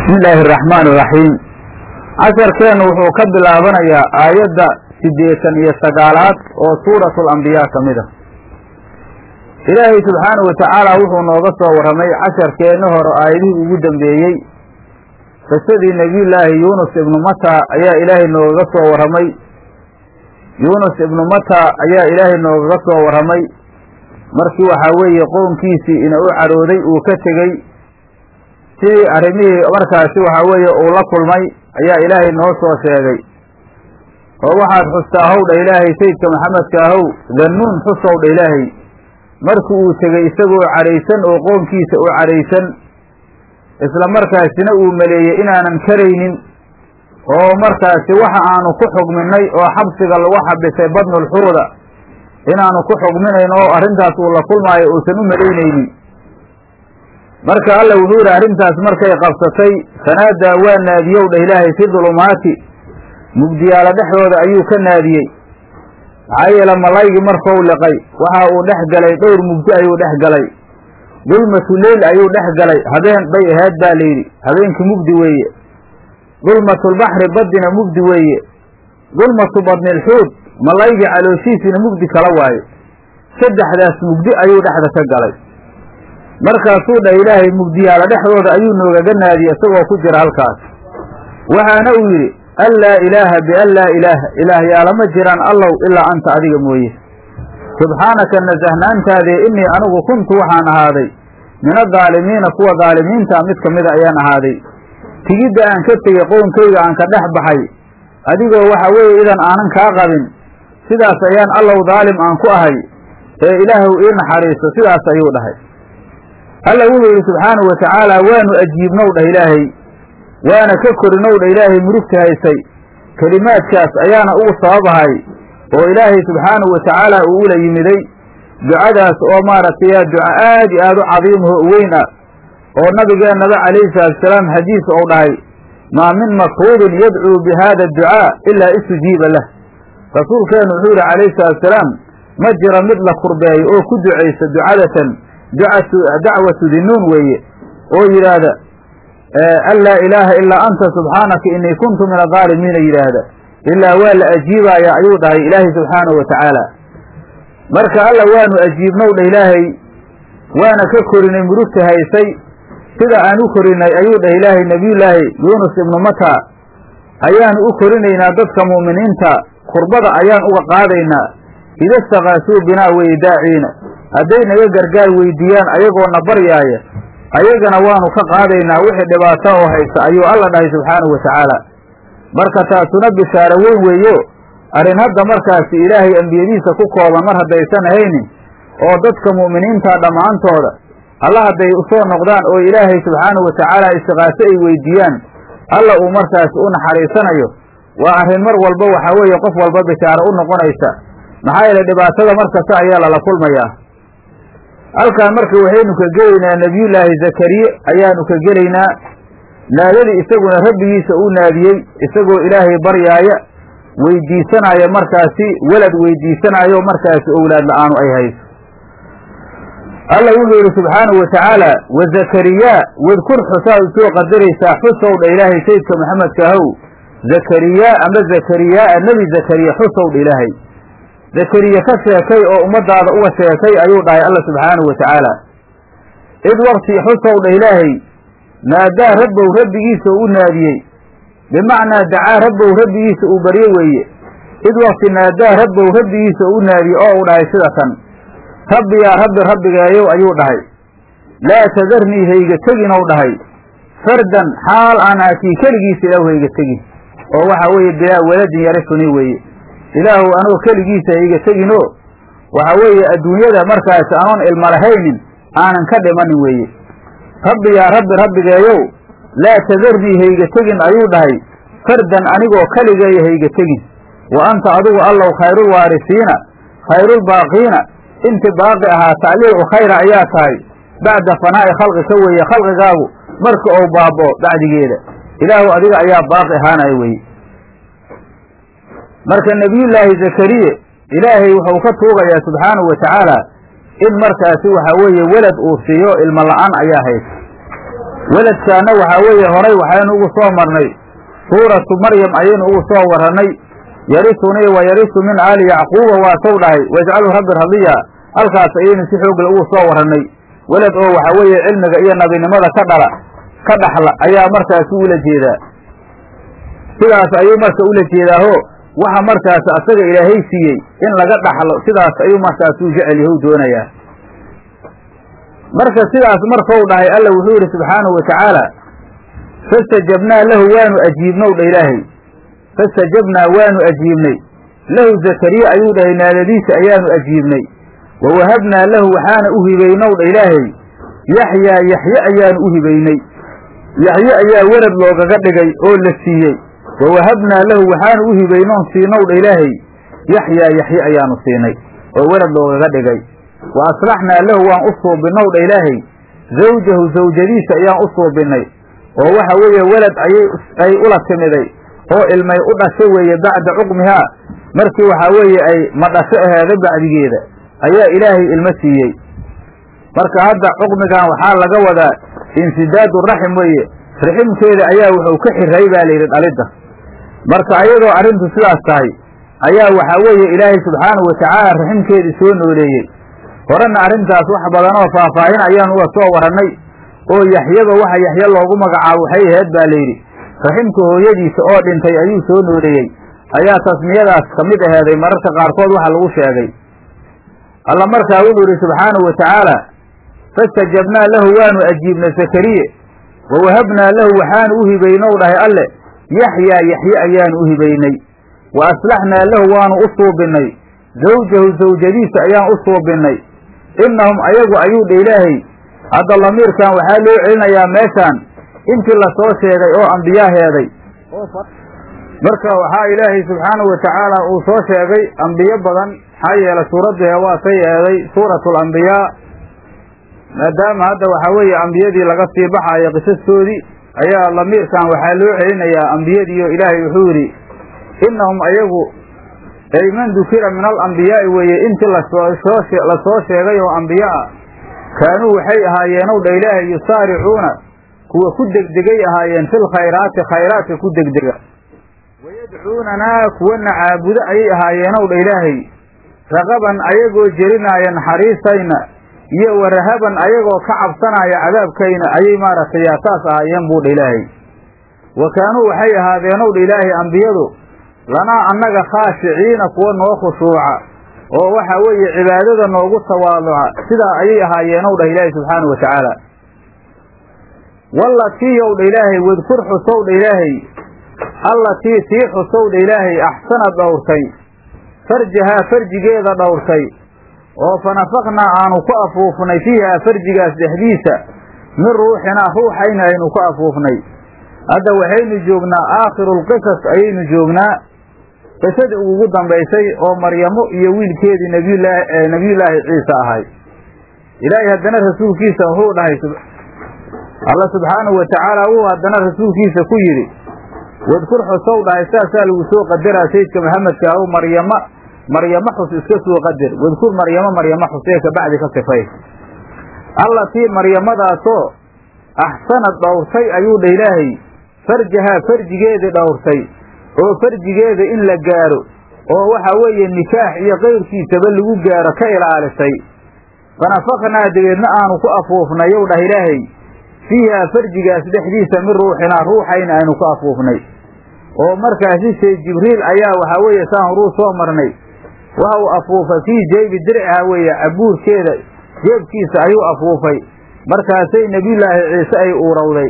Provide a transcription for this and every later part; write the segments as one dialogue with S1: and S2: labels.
S1: bismi illaahi araxmaan iraxiim casharkeennu wuxuu ka bilaabanayaa aayadda siddeetan iyo sagaalaad oo suuratu alambiyaa ka mid a ilaahay subxaanahu watacaala wuxuu nooga soo warramay casharkeenna hore aayadihii ugu dambeeyey qisadii nebiyullaahi yuunus ibnu mata ayaa ilaahay noogaga soo warramay yuunus ibnu mata ayaa ilaahay noogaga soo warramay markii waxaa weeye qownkiisii ina u cadhooday uu ka tegey sidii arrimihii markaasi waxaa weeye uu la kulmay ayaa ilaahay noo soo sheegay oo waxaad xustaa howdha ilaahay sayidka maxamedka ahow dannuun xusowdha ilaahay markii uu tegey isagoo cadhaysan oo qoonkiisa u cadhaysan isla markaasina uu maleeyey inaanan karaynin oo markaasi waxa aanu ku xugminay oo xabsiga lagu xabisay badnulxuuda inaanu ku xugminayn oo arrintaas uu la kulmaayo uusan u malaynaynin marka alla wuxuu yidhi arrintaas markay qabsatay fanaadaa waa naadiyow dheh ilaahay fi dulumaati mugdiyaala dhexdooda ayuu ka naadiyey maxaa yeele malaygii markuu liqay waxa uu dhex galay dhowr mugdi ayuu dhex galay dulmatu leyl ayuu dhex galay habeen bay ahayd baa layidhi habeenkii mugdi weeye dulmatulbaxri baddina mugdi weeye dulmatu badnilxuud malaygii calooshiisiina mugdi kala waaye saddexdaas mugdi ayuu dhexda ka galay markaasuu dhah ilaahay mugdiyaala dhexdooda ayuu noogaga naadiyey isagoo ku jira halkaas waxaana uu yidhi an laa ilaaha bian laa ilaaha ilaahyaalama jiraan allow ilaa anta adiga mooye subxaanaka nasahnaantaadee innii anigu kuntu waxaan ahaaday min adaalimiina kuwa daalimiinta mid ka mida ayaan ahaaday tigidda aan ka tegey qownkayga aan ka dhex baxay adigoo waxa weeye idan aanan kaa qabin sidaas ayaan allow daalim aan ku ahay ee ilaahuw ii naxariiso sidaas ayuu dhahay alla wuxuu yidhi subxaanahu wa tacaala waanu ajiibnow dhah ilaahay waana ka korinow dhah ilaahay murugta haysay kelimaadkaas ayaana ugu sababahay oo ilaahay subxaanahu wa tacaala uu ula yimiday ducadaas oo maaragtay yaa duca aad i aad u cadiimaho weyn ah oo nabigeennaba calayhi salaatusalaam xadiis ou dhahay maa min makruubin yadcuu bi haada adducaa ilaa istujiiba lah rasuulkeennu wuxuu yidhi calayhi salaatusalaam ma jiro mid la kurbeeyo oo ku ducaysa ducadatan dacwatu dinuun weeye oo yidhaahda an laa ilaaha ilaa anta subxaanaka innii kuntu min adaalimiina yidhaahda ilaa waa la ajiibaya ayuu dhahay ilaahay subxaanahu wa tacaala marka alla waanu ajiibnow dha ilaahay waana ka korinay murugta haysay sida aan u korinay ayuu dhah ilaahay nebiyullaahi yuunus ibnu mata ayaanu u korinaynaa dadka mu'miniinta kurbada ayaan uga qaadaynaa ida istakaasuu binaa weye daaciina hadday naga gargaar weydiiyaan ayagoona baryaaya ayagana waanu ka qaadaynaa wixii dhibaato oo haysa ayuu alla dhahay subxaanahu wa tacaala marka taasuna bishaaro weyn weeyo arrin hadda markaasi ilaahay ambiyadiisa ku kooban mar haddaysan ahaynin oo dadka mu'miniinta dhammaantooda alla hadday usoo noqdaan oo ilaahay subxaanahu wa tacaala istiqaaso ay weydiiyaan alla uu markaasi u naxariisanayo waa arrin mar walba waxaa weeye qof walba bishaaro u noqonaysa maxaa yeele dhibaatada markasta ayaa lala kulmayaa halkaan marka waxaynu ka gelaynaa nebiyullaahi zakariye ayaanu ka gelaynaa naadadii isaguna rabbigiisa uu naadiyey isagoo ilaahay baryaaya weydiisanaayo markaasi welad weydiisanaayo markaasi owlaad la-aanu ay hayso alla wuxuu yidhi subxaanahu wa tacaala wa zakariyaa wadkur xusaad usoo qadaraysaa xusow dha ilaahay sayidka maxamedka ahow zakariyaa ama zakariyaaa nebi zakariya xusow dha ilaahay zakariya ka sheekay oo ummadaada uga sheekay ayuu dhahay alla subxaanahu wa tacaala id wakti xusow dha ilaahay naadaa rabbow rabbigiisa u naadiyey bimacnaa dacaa rabbow rabbigiisa uu baryo weeye id wakti naadaa rabbow rabbigiisa u naadiyey oo u dhahay sida tan rabbi yaa rabbi rabbigeeyow ayuu dhahay laa tadarnii hayga teginow dhahay fardan xaal aan aakii keligiisa ilaahu hayga tegin oo waxa weeye bilaa waladin yarifuni weeye ilaahu anoo keligiisa hayga teginoo waxa weeye adduunyada markaasi anoon ilma lahaynin aanan ka dhimanin weeye rabbi yaa rabbi rabbigeeyow laa tadarnii hayga tegin ayuu dhahay fardan anigoo keligeeya hayga tegin wa anta adigu allow khayrulwaarisiina khayrulbaaqiina inti baaqi ahaata aliicu khayra ayaa tahay bacda fanaa'i khalqika weeye khalqigaagu marka ou baaboo bacdigeeda ilaahu adiga ayaa baaqi ahaanaya weye marka nebiyullaahi zakariye ilaahay wuxuu ka tuugayaa subxaanahu wa tacaala in markaasi waxaa weeye welad uu siiyo ilmo la-aan ayaa haysa weladkaana waxaa weeye horay waxaynu ugu soo marnay suuratu maryam ayaynu ugu soo warrannay yarisunii wa yarisu min aali yacquuba waasow dhahay wajcalu rabbi radiya halkaas ayaynu si xoogle ugu soo warrannay welad oo waxaa weeye cilmiga iyo nabinimada ka dhala ka dhaxla ayaa markaasi ula jeedaa sidaas ayuu marka ula jeedaaho waxa markaas asaga ilaahay siiyey in laga dhaxlo sidaas ayuu markaas uu jecel yahow doonayaa marka sidaas markau dhahay alla wuxuu yidhi subxaanahu watacaala fastajabnaa lahu waanu ajiibnow dha ilaahay fastajabnaa waanu ajiibnay lahu zakariya ayuu dhahay naadadiisa ayaanu ajiibnay wa wahabnaa lahu waxaana u hibaynow dha ilaahay yaxyaa yaxye ayaanu u hibaynay yaxye ayaa werad loogaga dhigay oo la siiyey wa wahabnaa lahu waxaanu u hibaynoon siinow dha ilaahay yaxyaa yaxye ayaanu siinay oo werad loogaga dhigay wa aslaxnaa lahu waan u suubinnow dha ilaahay zawjahu zawjadiisa ayaan u suubinnay oo waxa weeye welad ayay ay ula timiday oo ilmay u dhasho weeye bacda cuqmihaa markii waxaa weeye ay madhasho aheeda bacdigeeda ayaa ilaahay ilmo siiyey marka hadda cuqmigan waxaa laga wadaa insidaadu raxim weeye raximkeeda ayaa wuxuu ka xiray baa layidhi dhalidda marka ayadoo arrintu sidaas tahay ayaa waxaa weeye ilaahay subxaanahu watacaala raximkeedii soo nooleeyey horena arrintaas wax badan oo faahfaahin ayaanu uga soo warrannay oo yaxyaba waxa yaxye loogu magacaabo waxay aheyd baa layidhi raximka hooyadiisa oo dhintay ayuu soo nooleeyey ayaa tasmiyadaas ka mid aheeday mararka qaarkood waxa lagu sheegay alla markaa wuxuu yidhi subxaanahu watacaala fastajabnaa lahu waanu ajiibnay zakariye wa wahabnaa lahu waxaanu u hibaynow dhahay alle yaxyaa yaxye ayaanu u hibaynay wa aslaxnaa lahu waanu u suubinnay zawjahu zawjadiisa ayaan u suubinnay innahum ayagu ayuu dha ilaahay hadda lamiirkan waxaa loo celinayaa meeshaan intii lasoo sheegay oo ambiyaaheeday marka waxaa ilaahay subxaanahu watacaala uu soo sheegay ambiyo badan maxaa yeelay suuraddu heewaatay eeday suuratu alambiyaa maadaama hadda waxaa weeye ambiyadii laga sii baxaayo qisastoodii ayaa lamiirkan waxaa loo celinayaa ambiyadiioo ilaahay wuxuu yidhi innahum ayagu ay man dukira min alambiyaa'i weeye intii lasoo lasoo sheegay oo ambiyo ah kaanuu waxay ahaayeenow dha ilaahay yusaaricuuna kuwa ku degdegay ahaayeen fil khayraati khayraadka ku degdega wayadcuunanaa kuwana caabudo ayay ahaayeenow dha ilaahay raqaban ayagoo jerinaaya naxariistayna iyo warahaban ayagoo ka cabsanaya cadaabkayna ayay maaragtay yaa saas ahaayeen buu dha ilaahay wa kaanuu waxay ahaadeenow dha ilaahay ambiyadu lanaa annaga khaashiciina kuwa noo khushuuca oo waxa weeye cibaadada noogu tawaaduca sidaa ayay ahaayeenow dhah ilaahay subxaanahu wa tacaala wallatiiyow dha ilaahay wadkur xusow dha ilaahay allatii tii xusow dha ilaahay axsana dhowrtay farjahaa farjigeeda dhowrtay oo fa nafaknaa aanu ku afuufnay fiihaa farjigaas dhexdiisa min ruuxinaa ruuxayna aynu ku afuufnay hadda waxaynu joognaa aakhirulqisas ayaynu joognaa qisadii ugu dambaysay oo maryamo iyo wiilkeedii nabiyulaahi nebiyullaahi ciise ahay ilaahay haddana rasuulkiisa wuxuu dhahay alla subxaanahu wa tacaala wuu haddana rasuulkiisa ku yidhi wadkur xusow dhahay saasaa lagu soo qadaraa sayidka maxamedka ahu maryama maryamo xus iska soo qadar wadkur maryamo maryamo xus ee kabacdi ka sifay allatii maryamadaasoo axsanad dhowrtay ayuu dha ilaahay farjahaa farjigeedii dhowrtay oo farjigeeda in la gaaro oo waxa weeye nikaax iyo qayrkiisaba lagu gaaro ka ilaalisay fanafaknaa dabeedna aanu ku afuufnay yow dhah ilaahay fiihaa farjigaas dhexdiisa min ruuxinaa ruuxayna aynu ku afuufnay oo markaasi shay jibriil ayaa waxaa weeye saan horuu soo marnay waxa uu afuufay fii jeybi dirciha weeye cabuurkeeda jeebkiisa ayuu afuufay markaasay nebiyullaahi ciise ay uurowday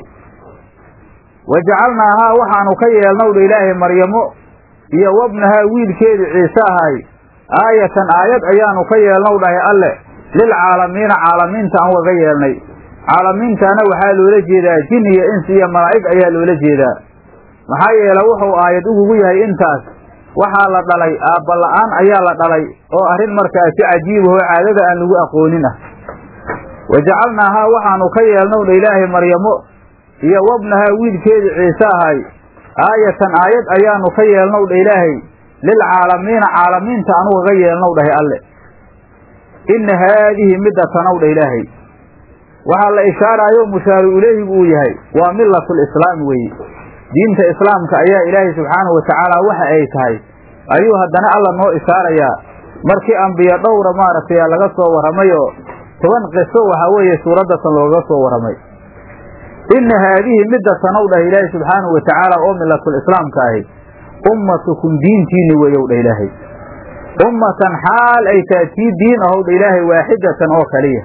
S1: wa jacalnaahaa waxaanu ka yeelnow dha ilaahay maryamo iyo wabnahaa wiilkeedii ciise ahay aayatan aayad ayaanu ka yeelnow dhahay alle lilcaalamiina caalamiinta aan waga yeelnay caalamiintaana waxaa loola jeedaa jin iyo ins iyo malaa'ig ayaa loola jeedaa maxaa yeele wuxuu aayad ugugu yahay intaas waxaa la dhalay aabbala'aan ayaa la dhalay oo arrin markaasi cajiibahoo caadada aan lagu aqoonin ah wa jacalnaahaa waxaanu ka yeelnow dha ilaahay maryamo iyo wabnahaa wiilkeedii ciise ahay aayatan aayad ayaanu ka yeelnow dha ilaahay lilcaalamiina caalamiinta anugaga yeelnow dhahay alle inna haadihi midda tanow dha ilaahay waxaa la ishaaraayo mushaaru ileyhigu uu yahay waa milatulislaam weeye diinta islaamka ayaa ilaahay subxaanahu watacaala waxa ay tahay ayuu haddana alla noo ishaarayaa markii ambiye dhowra maaragtay laga soo warramay oo toban qiso waxaa weeye suuraddatan looga soo warramay inna haadihi midda tanow dhah ilaahay subxaanahu watacaala oo milatulislaamka ahi ummatukum diintiinni weeyow dhah ilaahay ummatan xaal ay tahay tii diin ahow dha ilaahay waaxidatan oo kaliya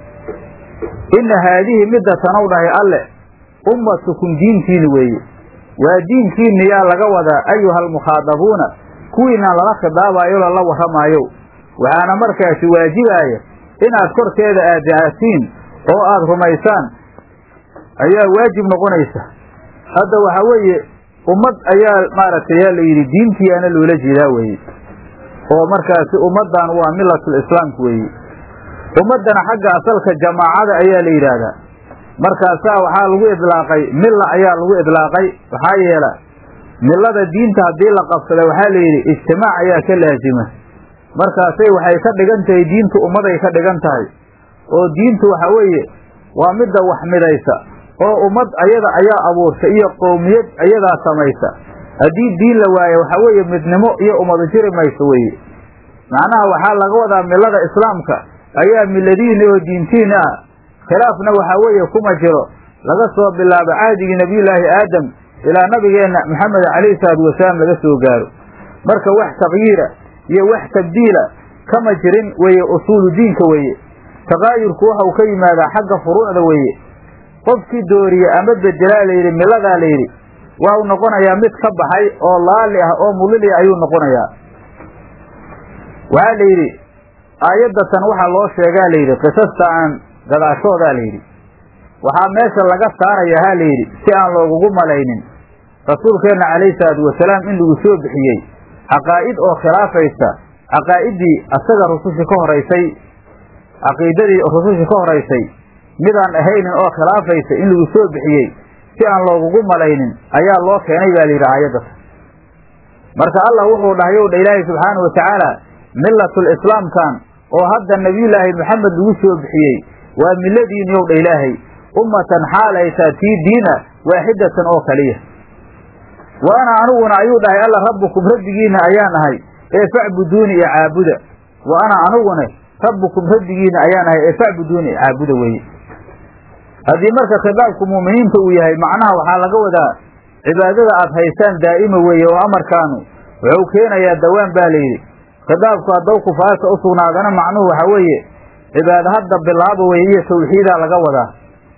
S1: inna haadihi midda tanow dhahay alle ummatukum diintiini weeye waa diinkiinni yaa laga wadaa ayuha almukhaadabuuna kuwiinaan lala khidaabaayo lala warramaayo waxaana markaasi waajibaaya inaad korkeeda aadaatiin oo aad rumaysaan ayaa waajib noqonaysa hadda waxaa weeye ummad ayaa maaragtay yaa la yidhi diintiyaana loola jeedaa weeye oo markaasi ummaddan waa milatul islaamka weeye ummaddana xagga asalka jamaacada ayaa la yidhaahdaa markaasaa waxaa lagu idlaaqay milla ayaa lagu idlaaqay waxaa yeela millada diinta haddii la qabsada waxaa la yidhi ijtimaac ayaa ka laasima markaasay waxay ka dhigan tahay diintu ummaday ka dhigan tahay oo diintu waxa weeye waa midda wax midaysa oo ummad ayada ayaa abuurta iyo qowmiyad ayadaa samaysa haddii diin la waayo waxa weeye midnimo iyo ummadu jiri mayso weeye macnaha waxaa laga wadaa millada islaamka ayaa miladiina oo diintiina ah khilaafna waxaa weeye kuma jiro laga soo bilaabo cahdigii nebiyullaahi aadam ilaa nabigeenna maxamed calayhi salaatu wasalaam laga soo gaaro marka wax takyiira iyo wax tabdiila kama jirin weeye usuulu diinka weeye taqaayurku waxau ka yimaadaa xagga furuucda weeye qofkii dooriye ama bedelaa layidhi milladaa layidhi waxau noqonayaa mid ka baxay oo laali ah oo mulili ayuu noqonayaa waxaa la yidhi aayaddatan waxaa loo sheegaa layidhi qisasta aan gadaashoodaa layidhi waxaa meesha laga saaraya ha layidhi si aan loogugu malaynin rasuulkeenna calayhi salaatu wasalaam in lagu soo bixiyey caqaa'id oo khilaafaysa caqaa'iddii asaga rusushii ka horaysay caqiidadii rusushii ka horaysay midaan ahaynin oo khilaafaysa in lagu soo bixiyey si aan loogugu malaynin ayaa loo keenay baa layidhi aayaddatan marka allah wuxuu dhahay ow dha ilaahay subxaana wa tacaala millatul islaamkan oo hadda nebiyullaahi maxamed lagu soo bixiyey waa milladiini ow dha ilaahay ummatan xaal ay taa tii diina waaxidatan oo kaliya wa ana aniguna ayuu dhahay alla rabbukum rabbigiina ayaan ahay ee facbuduuni iyo caabuda wa ana aniguna rabbukum rabbigiina ayaan ahay ee facbuduuni iyo caabuda weeye haddii marka khitaabku mu'miniinta uu yahay macnaha waxaa laga wadaa cibaadada aad haysaan daa'ima weeye oo amarkaanu wuxuu keenayaa dawaan baa layidhi khitaabku haddaw kufaarta u sugnaadana macnuhu waxaa weeye cibaado hadda bilaaba weye iyo tawxiidaa laga wadaa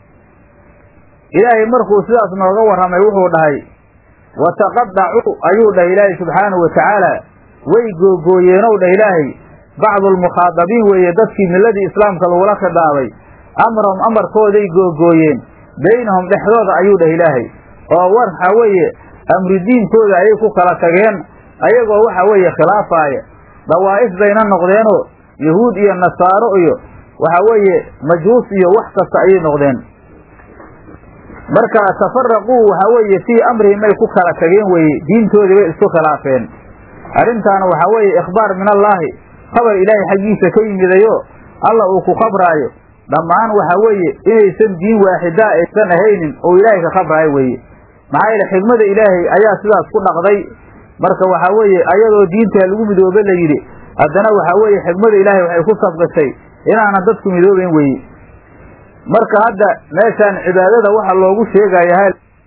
S1: ilaahay markuu sidaas nooga warramay wuxuu dhahay wataqadacuu ayuu dhahay ilaahay subxaanahu wa tacaala way googooyeenow dhah ilaahay bacdu almukhaadabiin weeye dadkii milladii islaamka lagula khidaabay amrahum amarkooday googooyeen baynahum dhexdooda ayuu dhah ilaahay oo war waxaa weeye amri diinkooda ayay ku kala tageen ayagoo waxa weeye khilaafaaya dawaa'if bayna noqdeenoo yahuud iyo nasaaro iyo waxa weeye majuus iyo wax kasta ayay noqdeen marka tafaraquu waxaa weeye fii amrihim ay ku kala tageen weeye diintoodii bay isku khilaafeen arrintaana waxaa weeye ikhbaar min allaahi khabar ilaahay xaggiisa ka yimidayo alla uu ku khabraayo dhammaan waxaa weeye inaysan diin waaxidaa aysan ahaynin oo ilaahay ka khabraayo weeye maxaa yeele xigmada ilaahay ayaa sidaas ku dhaqday marka waxaa weeye ayadoo diintaa lagu midoobe la yidhi haddana waxaa weeye xigmada ilaahay waxay ku sabqisay inaanan dadku midoobeyn weye marka hadda meeshaan cibaadada waxa loogu sheegaya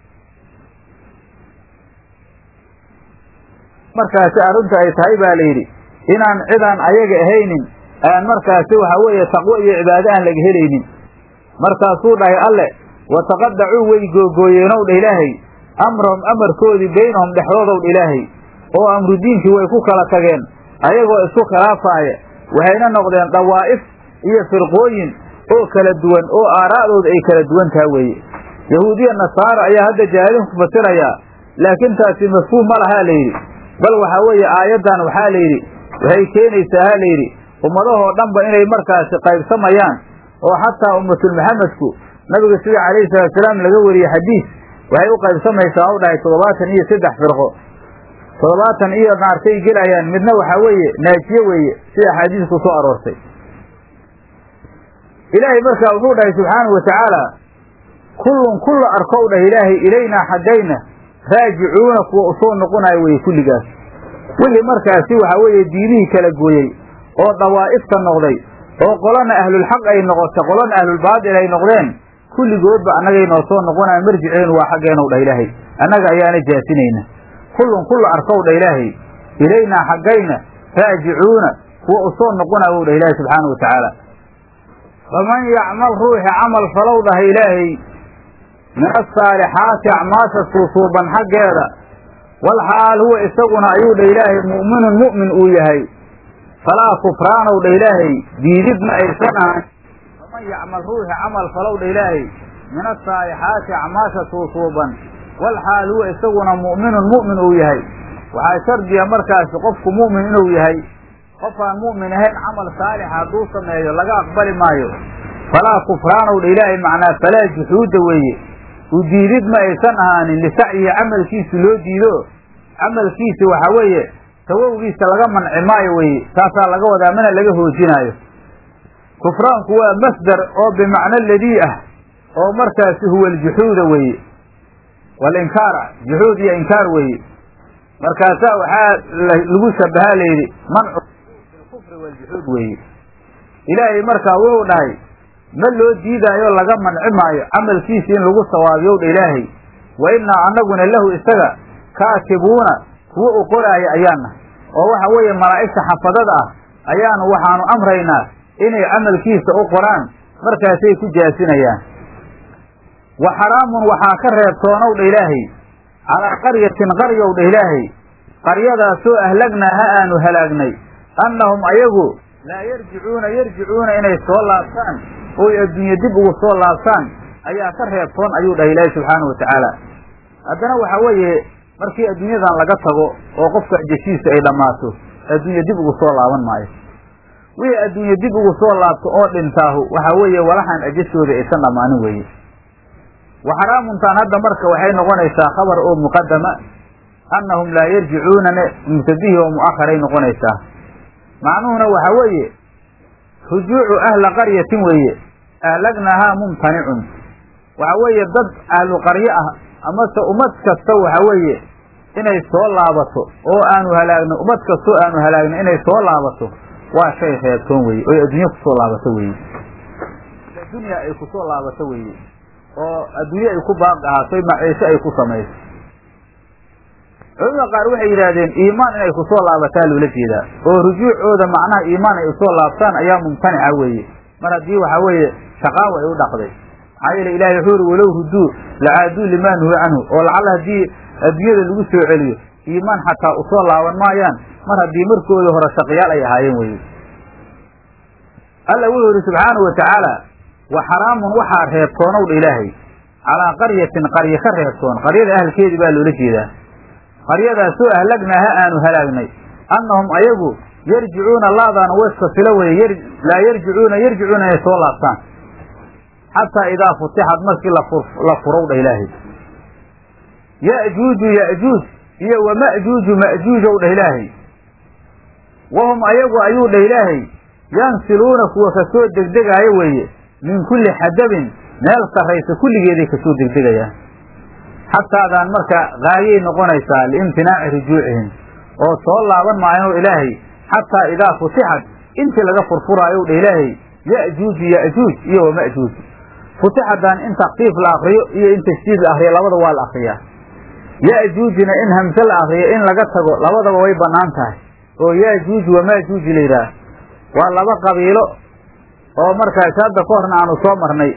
S1: markaasi arrinta ay tahay baa la yidhi inaan cidaan ayaga ahaynin aan markaasi waxaa weeye taqwo iyo cibaado aan laga helaynin markaasuu dhahay alle wataqadacuu way googooyeenow dha ilaahay amrahum amarkoodii baynahum dhexdoodow dha ilaahay oo amru diinkii way ku kala tageen ayagoo isku khilaafaaya waxayna noqdeen dawaa'if iyo firqooyin oo kala duwan oo aaraa'dooda ay kala duwan taha weeye yahuudiya nasaara ayaa hadda jaahiliin ku fasirayaa laakiin taasi mafhuum ma lahaa la yidhi bal waxaa weeye aayaddan waxaa la yidhi waxay keenaysaa ha la yidhi ummadahoo dhanba inay markaasi qaybsamayaan oo xataa ummatul maxamedku nabiga sida calayhi salaatusalaam laga wariyey xadiis waxay u qaybsamaysaa u dhahay toddobaatan iyo saddex firqo toddobaatan iyo naartay gelayaan midna waxaa weeye naajiye weeye sida axaadiisku soo aroortay ilaahay markaa wuxuu dhahay subxaanahu watacaala kullun kulla arkow dhah ilaahay ilaynaa xaggayna raajicuuna kuwa usoo noqonayo weye kulligaas wixii markaasi waxaa weeye diidihii kala gooyey oo dawaa'ifta noqday oo qolana ahlulxaq ay noqotay qolana ahlulbaatil ay noqdeen kulligoodba annagay noo soo noqonayan marjiceenu waa xaggeenaw dhah ilaahay annaga ayaana jaasinayna kullun kulla arkow dhah ilaahay ilaynaa xaggayna raajicuuna kuwa usoo noqonayo w dhah ilaahay subxaanau watacaala faman yacmal ruuxi camal falow dhaha ilaahay min asaalixaati acmaasha suusuuban xaggeeda walxaal huwa isaguna ayuu dha ilaahay mu'minun mu'min uu yahay falaa kufraanow dha ilaahay diidid ma aysan ahan faman yacmal ruuxi camal falow dha ilaahay min asaalixaati acmaasha suusuuban walxaal huwa isaguna mu'minun mu'min uu yahay waxaa shardiya markaasi qofku mu'min inuu yahay qof aan mu'min ahayn camal saalixa hadduu sameeyo laga aqbali maayo falaa kufraanow dha ilaahay macnaa falaa juxuuda weeye u diidid ma aysan ahaanin lisacyihi camalkiisi loo diido camalkiisi waxaa weeye tawowgiisa laga manci maayo weye taasaa laga wadaa mana laga hoojinaayo kufraanku waa masdar oo bimacno ladii ah oo markaasi huwa aljuxuuda weeye walinkaara juxuud iyo inkaar weeye markaasaa waxaa lagu shabahaa layidhi mancu bilkufri waljuxuud weeye ilaahay markaa wuxuu dhahay ma loo diidaayo laga manci maayo camalkiisi in lagu sawaabiyow dha ilaahay wa innaa annaguna lahu isaga kaatibuuna kuwo u qoraaya ayaana oo waxa weeye malaa'igta xafadada ah ayaanu waxaanu amraynaa inay camalkiisa u qoraan markaasay ku jaasinayaan wa xaraamun waxaa ka reebtoonow dha ilaahay calaa qaryatin qaryow dha ilaahay qaryadaasoo ahlagnaa ha aanu halaagnay annahum ayagu laa yarjicuuna yarjicuuna inay soo laabtaan oy adduunye dib ugu soo laabtaan ayaa ka reebtoon ayuu dhahay ilaahay subxaanahu watacaala haddana waxaa weeye markii adduunyadan laga tago oo qofka jeshiisa ay dhammaato adduunye dib ugu soo laaban maayo wixii adduunye dib ugu soo laabto oo dhintaahu waxaa weeye walaxan ajashooda aysan dhammaanin weeye wa xaraamuntaan hadda marka waxay noqonaysaa khabar oo muqadama annahum laa yarjicuunane mubtadihi oo mu'akharay noqonaysaa macnuhuna waxaa weeye rujuucu ahla qaryatin weeye ahlagnahaa mumtanicun waxa weeye dad ahlu qaryo ah amase ummad kasta waxa weeye inay soo laabato oo aanu halaagno ummad kastoo aanu halaagno inay soo laabato waa shay reebtoon weye oy adduunye kusoo laabato weye addunya ay kusoo laabato weye oo adduunye ay ku baaqi ahaato maciisho ay ku samayso culamada qaar waxay yidhaahdeen iimaan inay kusoo laabataa loola jeedaa oo rujuucooda macnaha iimaan ay usoo laabtaan ayaa mumtanica weeye mar haddii waxaa weeye shaqaawa ay u dhaqday maxaa yeele ilahay wuxuu uri walow ruduu lacaaduu limaa nuhu canhu oo lacalla haddii adduunyada lagu soo celiyo iimaan xataa usoo laaban maayaan mar haddii markooda hore shaqyaal ay ahaayeen weye alla wuxuu yidhi subxaanahu watacaala wa xaraamun waxaa reebtoonow dha ilaahay calaa qaryatin qarye ka reebtoon qaryada ahalkeedii baa loola jeedaa qaryadaasoo ahlagnaa ha aanu halaagnay annahum ayagu yarjicuuna laadaana wayska filo weye laa yarjicuuna yarjicuuna inay soo laabtaan xataa idaa futixad markii la furow dha ilaahay ya'juuju ya'juuj iyo wa ma'juuju ma'juujow dhah ilaahay wahum ayagu ayuu dhah ilaahay yansiluuna kuwa kasoo degdegaayo weeye min kulli xadabin meel sarraysa kulligeeday kasoo degdegayaan xataadaan marka gaayay noqonaysaa liimtinaaci rujuucihim oo soo laaban maayanoo ilaahay xataa idaa futixad intii laga furfuraayo dha ilaahay ya'juuju ya'juuj iyo wa ma'juuj futixadan in takfiif la akriyo iyo in tashdiid la akriyo labada waa la akriyaa ya'juujina in hamse la akriyo in laga tago labadaba way bannaan tahay oo ya'juuj wa ma'juuj la yidhaah waa laba qabiilo oo markaas hadda ka horna aanu soo marnay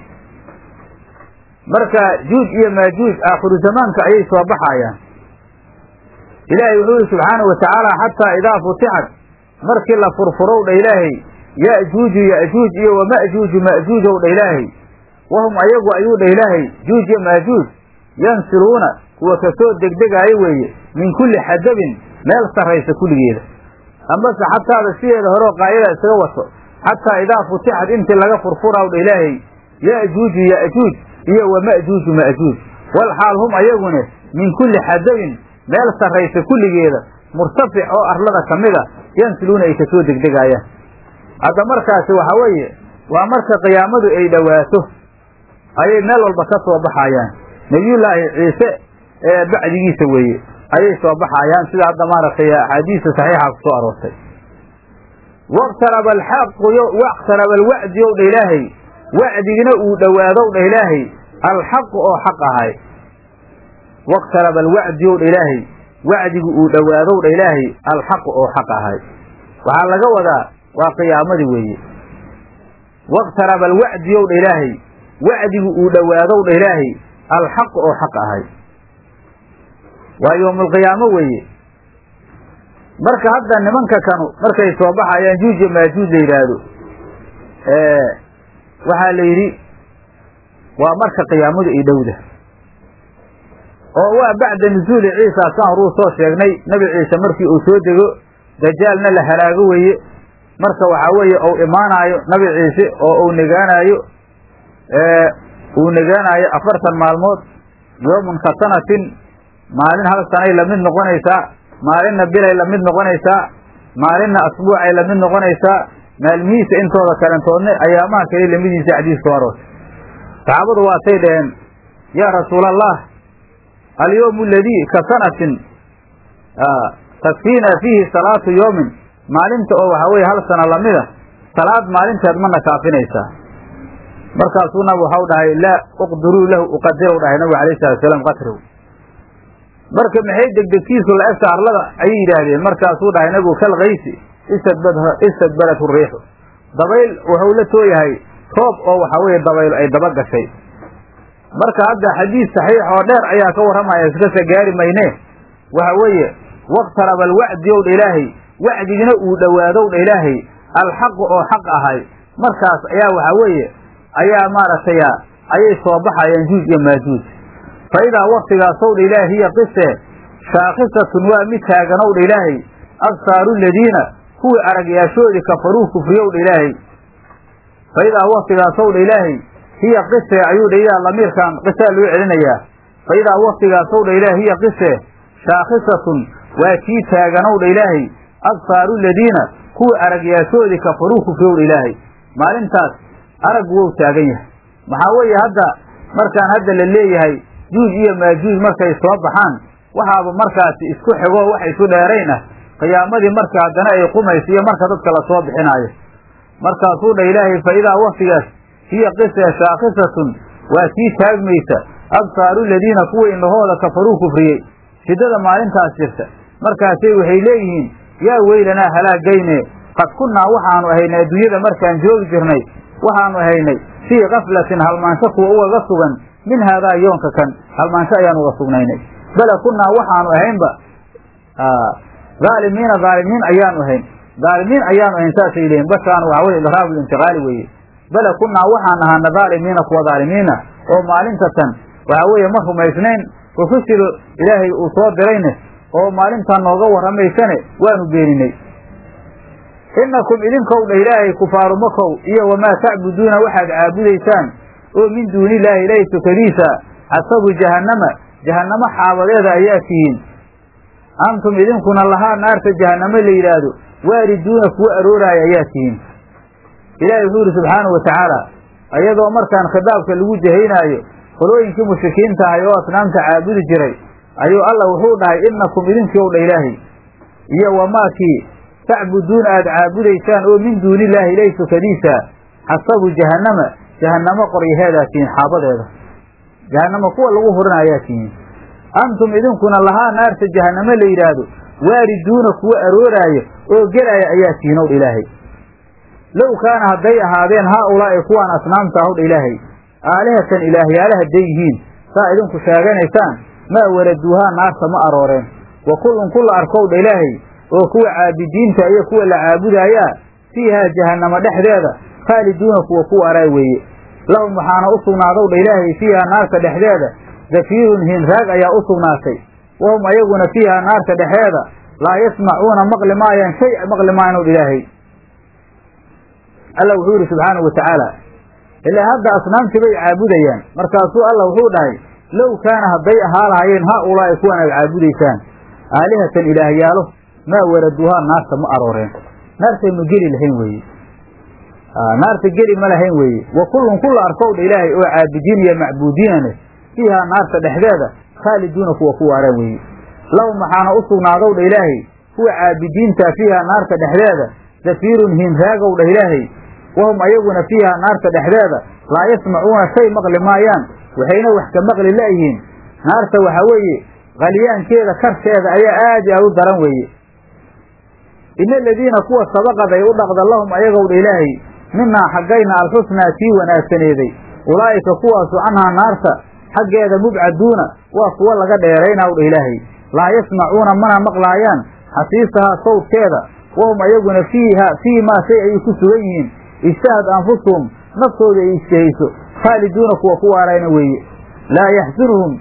S1: marka juuj iyo maajuuj aakhiru zamaanka ayay soo baxayaan ilaahay wuxuu yihi subxaanahu watacaala xataa idaa futixat markii la furfurow dha ilaahay ya'juuju ya'juuj iyo wa ma'juuju ma'juujow dha ilaahay wahum ayagu ayuu dha ilaahay juuj iyo maajuuj yansiluuna kuwa kasoo degdegaayo weeye min kulli xadabin meel sarraysa kulligeeda amase xataada sideeda horeo qaayada isaga wato xataa idaa futixat intii laga furfuraw dha ilaahay ya'juuju ya'juuj iyo wa ma'juuju ma'juuj wal xaal hum ayagune min kulli xadabin meel sarraysa kulligeeda murtafic oo arlada ka mida yansiluuna ay kasoo degdegaayaan hadda markaasi waxaa weeye waa marka qiyaamadu ay dhowaato ayay meel walba ka soo baxayaan nebiyullaahi ciise ee bacdigiisa weeye ayay soo baxayaan sida hadda maaragtay axaadiista saxiixa ku soo aroortay waqtaraba alxaqu waqtaraba alwacdi ow dha ilaahay wacdigina uu dhowaadow dha ilaahay alxaqu oo xaq ahay waqtaraba alwacdi ow dha ilaahay wacdigu uu dhowaadow dha ilaahay alxaqu oo xaq ahay waxaa laga wadaa waa qiyaamadii weeye waqtaraba alwacdi ow dha ilaahay wacdigu uu dhowaadow dha ilaahay alxaqu oo xaq ahay waa yowmulqiyaamo weeye marka hadda nimanka kanu markay soo baxayaan juuj iyo maajuuj la yidhaahdo waxaa la yidhi waa marka qiyaamadu ay dhowda oo waa bacda nusuuli ciisa saan horuu soo sheegnay nebi ciise markii uu soo dego dajaalna la halaago weeye marka waxaa weeye ou imaanaayo nabi ciise oo uu negaanaayo uu negaanaayo afartan maalmood yoomun ka sanatin maalin hal sanay lamid noqonaysaa maalinna bilay lamid noqonaysaa maalinna asbuucay lamid noqonaysaa maalmihiisa intooda kalentoodne ayaamaha kale lamidiisa xadiiska aroortay saxaabadu waatay dhaheen yaa rasuula allah alyawmu aladii ka sanatin takfiina fiihi salaatu yoomin maalinta oo waxaa weye hal sana lamida salaad maalinteed mana kaafinaysaa markaasuu nabi waxau dhahay laa uqdiruu lahu uqadirow dhahay nabigu alayh salatu salaam qatriw marka maxay degdegtiisu la egta arlada ayay yidhaahdeen markaasuu dhahay nabigu kal kaysi istadbarathu riixu dabayl wuxuu la tooyahay roob oo waxaa weeye dabayl ay daba gashay marka hadda xadiis saxiix oo dheer ayaa ka warramaya iskasa gaari mayne waxa weeye waqtaraba alwacdi ow dha ilaahay wacdigina uu dhowaadow dha ilaahay alxaqu oo xaq ahay markaas ayaa waxaa weeye ayaa maaragtay ayay soo baxayaan juuj iyo maajuuj fa idaa waktigaasow dha ilaahay hiya qise shaakhisatun waa mid taaganow dha ilaahay absaaru ladiina kuwii aragyaashoodii kafaruu kufriyow dha ilaahay fa idaa waktigaasow dha ilaahay hiya qise ayuu dha iyaa lamiirkan qisaa loo celinayaa fa idaa waktigaasow dha ilaahay hiya qise shaakhisatun waa kii taaganow dha ilaahay absaaru ladiina kuwii aragyaashoodii kafaruu kufriyow dha ilaahay maalintaas araggu wou taagan yahay maxaa weeye hadda markaan hadda la leeyahay juuj iyo maajuuj markay soo baxaan waxaaba markaasi isku xigoo wax isu dheerayn ah qiyaamadii marka haddana ay qumayso iyo marka dadka lasoo bixinaayo markaasuu dha ilaahay fa idaa waktigaas hiya qise shaakhisatun waa kii taagmaysa absaaru ladiina kuwa indhahooda kafaruu kufriyey shiddada maalintaas jirta markaasay waxay leeyihiin yaa weylanaa halaagayne qad kunnaa waxaanu ahaynay adduunyada markaan joogi jirnay waxaanu ahaynay fii kaflatin halmaansho kuwa ugaga sugan min haadaa yoonka kan halmaansho ayaan uga sugnaynay bale kunnaa waxaanu ahaynba dhaalimiina dhaalimiin ayaanu ahayn dhaalimiin ayaanu ahayn saasay leeyihin bashaan waxa weye idraabu intiqaali weeye bale kunnaa waxaan ahaana dhaalimiina kuwa dhaalimiina oo maalinta tan waxa weeye ma rumaysnayn rusushii ilaahay uu soo dirayne oo maalintan nooga warramaysane waanu beeninay innakum idinkow dha ilaahay kufaaru makow iyo wamaa tacbuduuna waxaad caabudaysaan oo min duuni illaahi ilaahay sukadiisa xasabu jahannama jahannamo xaabadeeda ayaa tihiin antum idinkuna lahaa naarta jahannamo la yidhaahdo waariduuna kuwa arooraaya ayaa tihiin ilaahay wuxuu yidhi subxaanahu watacaala iyadoo markaan khitaabka lagu jahaynaayo qolooyinkii mushrikiinta ahay oo asnaamta caabudi jiray ayuu alla wuxuu dhahay innakum idinkiow dha ilaahay iyo wamaakii tacbuduuna aada caabudaysaan oo min duuni illaahi ilaahi sukadiisa xasabu jahannama jahannamo qoryaheedaa tihiin xaabadeeda jahannamo kuwa lagu hurina ayaa tihiin antum idinkuna lahaa naarta jahannamo la yidhaahdo waariduuna kuwa arooraayo oo gelaaya ayaa tihiin owdha ilaahay low kaana hadday ahaadeen haa ulaa'i kuwaan asnaamta ahowdha ilaahay aalihatan ilaahyaala hadday yihiin saa idinku sheeganaysaan maa waraduuhaa naarta ma arooreen wa kullun kulla arkowdha ilaahay oo kuwa caabidiinta iyo kuwa la caabudaayaa fiihaa jahannamo dhexdeeda khaaliduuna kuwa ku araay weeye lahum waxaana u sugnaadowdha ilaahay fiihaa naarta dhexdeeda zafiirun hinraag ayaa u sugnaatay wahum ayaguna fiihaa naarta dhexeeda laa yasmacuuna maqli maayaan shay maqli maayanowdha ilaahay alla wuxuu yidhi subxaanahu watacaala ilaa hadda asnaamtii bay caabudayaan markaasuu alla wuxuu dhahay low kaana hadday ahaa lahaayeen haa ulaa'i kuwan aad caabudaysaan aalihatan ilaahyaalo maa waraduuhaa naarta ma arooreen naartay ma geli lahayn weeye naarta geli ma lahayn weeye wa kullun kulla arkowdha ilaahay oo caabidiin iyo macbuudiinane fiihaa naarta dhexdeeda khaaliduuna kuwa ku waaraan weeye lahum waxaana u sugnaadowdha ilaahay kuwa caabidiintaa fiihaa naarta dhexdeeda zafiirun hiinraagowdha ilaahay wahum ayaguna fiihaa naarta dhexdeeda laa yasmacuuna shay maqli maayaan waxayna wax ka maqli la'yihiin naarta waxaa weeye qalyaankeeda karkeeda ayaa aad i aad u daran weeye ina aladiina kuwa sabaqad ay u dhaqda lahum ayagowdha ilaahay minaa xaggayna alxusnaa tii wanaagsaneeday ulaa'ika kuwaasu canhaa naarta xaggeeda mubcaduuna waa kuwa laga dheeraynawdha ilaahay laa yasmacuuna mana maqlaayaan xasiisahaa sawdkeeda wahum ayaguna fiiha fii maa shay ayay ku sugan yihiin ijtahad anfusuhum naftooda ay ijtahayso khaaliduuna kuwa ku waarayna weeye laa yaxsunuhum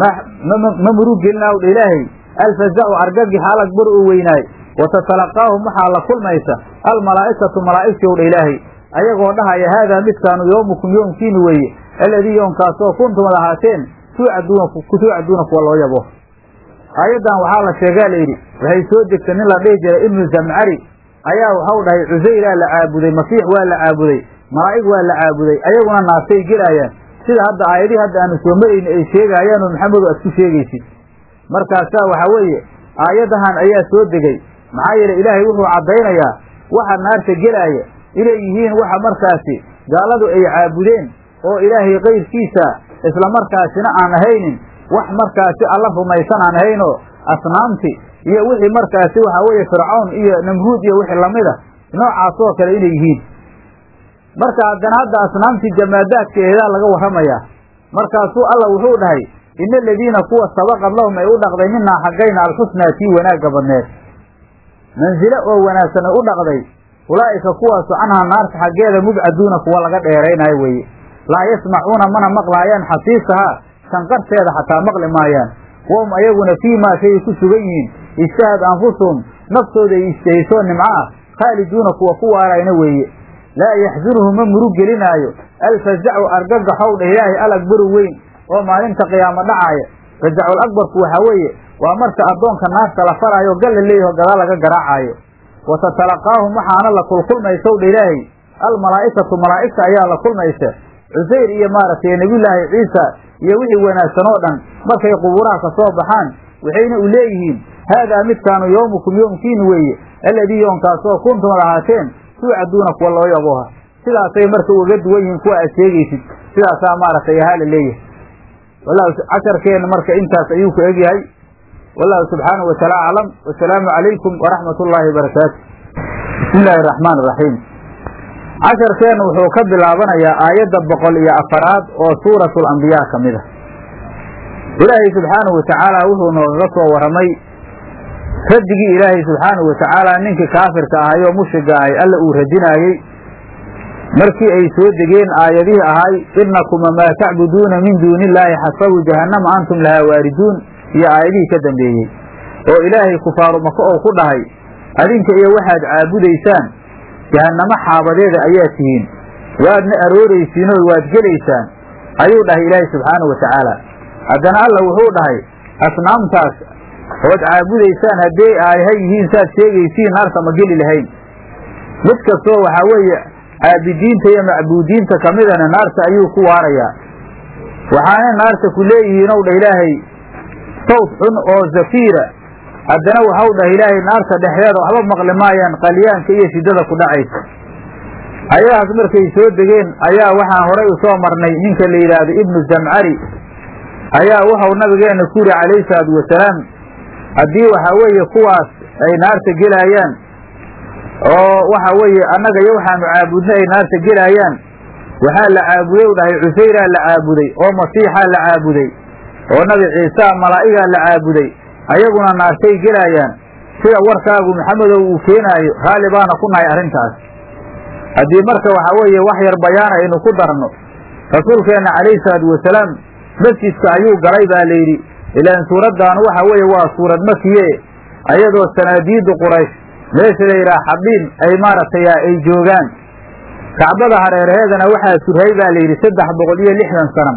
S1: ma murugelinaawdha ilaahay alfaza'u argagi xaalag bar u weynaay watatalaqaahum waxaa la kulmaysa almalaa'ikatu malaa'igtowdha ilaahay ayagoo dhahaya haadaa midkaanu yowmukum yoomkiinu weeye alladii yoomkaasoo kuntum ad ahaateen tuucaduuna kuwa loo yabo aayaddan waxaa la sheegaa layidhi waxay soo degtay nin la dhihi jiray ibnu zamcari ayaa waxau dhahay cusayraa la caabuday masiix waa la caabuday malaa'ig waa la caabuday ayaguna naartay gelaayaan sida hadda aayadihii hadda aanu soo marayni ay sheegaayaan oo maxamedu aad ku sheegaysid markaasaa waxaa weeye aayadahan ayaa soo degay maxaa yeelay ilaahay wuxuu caddaynayaa waxa naarta gelaaya inay yihiin waxa markaasi gaaladu ay caabudeen oo ilaahay kayrkiisa isla markaasina aan ahaynin wax markaasi alla rumaysan aan ahaynoo asnaamti iyo wixii markaasi waxaa weeye fircawn iyo namruud iyo wixii lamida noocaas oo kale inay yihiin marka haddana hadda asnaamtii jamaadaadkeedaa laga warramayaa markaasuu alla wuxuu dhahay ina aladiina kuwa sabaqad lahum ay u dhaqday minaa xaggayna alxusnaa tii wanaagga badneed mansilo oo wanaagsan ay u dhaqday ulaa'ika kuwaasu canhaa naarta xaggeeda mubcaduuna kuwa laga dheeraynayo weeye laa yasmacuuna mana maqlaayaan xasiisahaa shanqarteeda xataa maqli maayaan wahum ayaguna fii maa shayay ku sugan yihiin ijtahad anfusuhum naftooda ay ijtahaysoo nimco ah khaaliduuna kuwa ku waarayna weeye laa yaxsunuhu ma murug gelinaayo alfazacu argagaxow dheh ilaahay alagbaru weyn oo maalinta qiyaamo dhacaaya fazacul akbarku waxaa weeye waa marka addoonka naarta la faraayo galla leeyaho gadaal laga garaacaayo wa tatalaqaahum waxaana la kulkulmaysow dha ilaahay almalaa'ikatu malaa'igta ayaa la kulmaysa cusayr iyo maaragtay nebiyullaahi ciisa iyo wixii wanaagsan oo dhan markay qubuuraha ka soo baxaan waxayna u leeyihiin haadaa midkaanu yowmukum yoomkiinu weeye alladii yoonkaasoo kuntum ad ahaateen tuucaduuna kuwa loo yabooha sidaasay marka ugaga duwan yihiin kuwa aad sheegaysid sidaasaa maaragtay ahaa la leeyahay wallahu casharkeenna marka intaas ayuu ku egyahay wallahu subxaanahu wataala aclam wasalaamu calaykum waraxmat ullaahi wabarakaatu bismi illaahi araxmaan iraxiim casharkeenna wuxuu ka bilaabanayaa aayadda boqol iyo afaraad oo suuratu alambiyaa ka mid a ilaahay subxaanahu watacaala wuxuu noogaga soo warramay raddigii ilaahay subxaanahu watacaala ninkii kaafirka ahay oo mushriga ahay alla uu radinaayey markii ay soo degeen aayadihii ahay inakuma maa tacbuduuna min duuni illaahi xasabu jahannama antum lahaa waariduun iyo aayadihii ka dambeeyey oo ilaahay kufaaru maka oo ku dhahay adinka iyo waxaad caabudaysaan jahannamo xaabadeeda ayaa tihiin waadna arooraysiinoo waad gelaysaan ayuu dhahay ilaahay subxaanahu watacaala haddana alla wuxuu dhahay asnaamtaas ood caabudaysaan haddii ay ha yihiin saad sheegaysiin naarta ma geli lahayn mid kastoo waxaa weeye caabidiinta iyo macbuudiinta ka midana naarta ayuu ku waarayaa waxaanay naarta ku leeyihiin ow dha ilaahay sawt xun oo zafiira haddana waxau dhah ilaahay naarta dhexdeeda waxba maqli maayaan qalyaanka iyo shiddada ku dhacaysa ayadahaas markay soo degeen ayaa waxaan horay u soo marnay ninka la yidhaahdo ibnu zamcari ayaa wuxau nabigeenna ku yidhi calayhi salaatu wasalaam haddii waxaa weeye kuwaas ay naarta gelaayaan oo waxa weeye annaga iyo waxaanu caabudna ay naarta gelaayaan waxaa la caabuday u dhahay cusayraa la caabuday oo masiixaa la caabuday oo nabi ciisaa malaa'igaa la caabuday ayaguna naartay gelaayaan sida warkaagu maxamedow uu keenaayo raalli baana ku nahay arrintaas haddii marka waxaa weeye wax yar bayaana aynu ku darno rasuulkeenna calayhi salaatu wasalaam masjidka ayuu galay baa layidhi ilaan suuraddaanu waxa weeye waa suurad makiye ayadoo sanaadiiddu quraysh meesha la yidhaha xabiin ay maaragtay ay joogaan kacbada hareeraheedana waxaa surhay baa layidhi saddex boqol iyo lixdan sana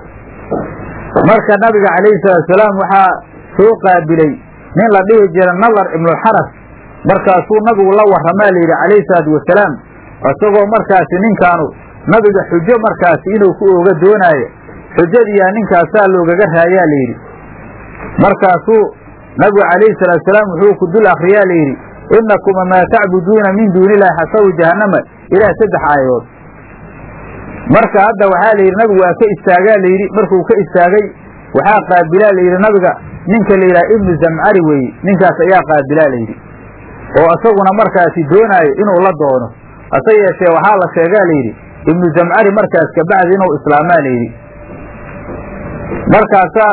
S1: marka nabiga calayhi salaatusalaam waxaa soo qaabilay nin la dhihi jira nadar ibnulxaras markaasuu nabigu la warramaa layidhi calayhi salaatu wasalaam isagoo markaasi ninkaanu nabiga xujo markaasi inuu ku ooga doonaayo xujadiiyaa ninkaasaa loogaga raayaa layidhi markaasuu nabigu calayhi salaatu salaam wuxuu ku dul akriyaa layidhi inakuma maa tacbuduuna min duuni illahi xasabu jahannama ilaa saddex aayadood marka hadda waxaa layidhi nabigu waa ka istaagaa layidhi markuu ka istaagay waxaa qaabilaa layidhi nabiga ninka la yidhaha ibnu zamcari weeye ninkaas ayaa qaabilaa layidhi oo isaguna markaasi doonaayo inuu la doono hase yeeshee waxaa la sheegaa layidhi ibnu zamcari markaas kabacdi inuu islaamaa layidhi markaasaa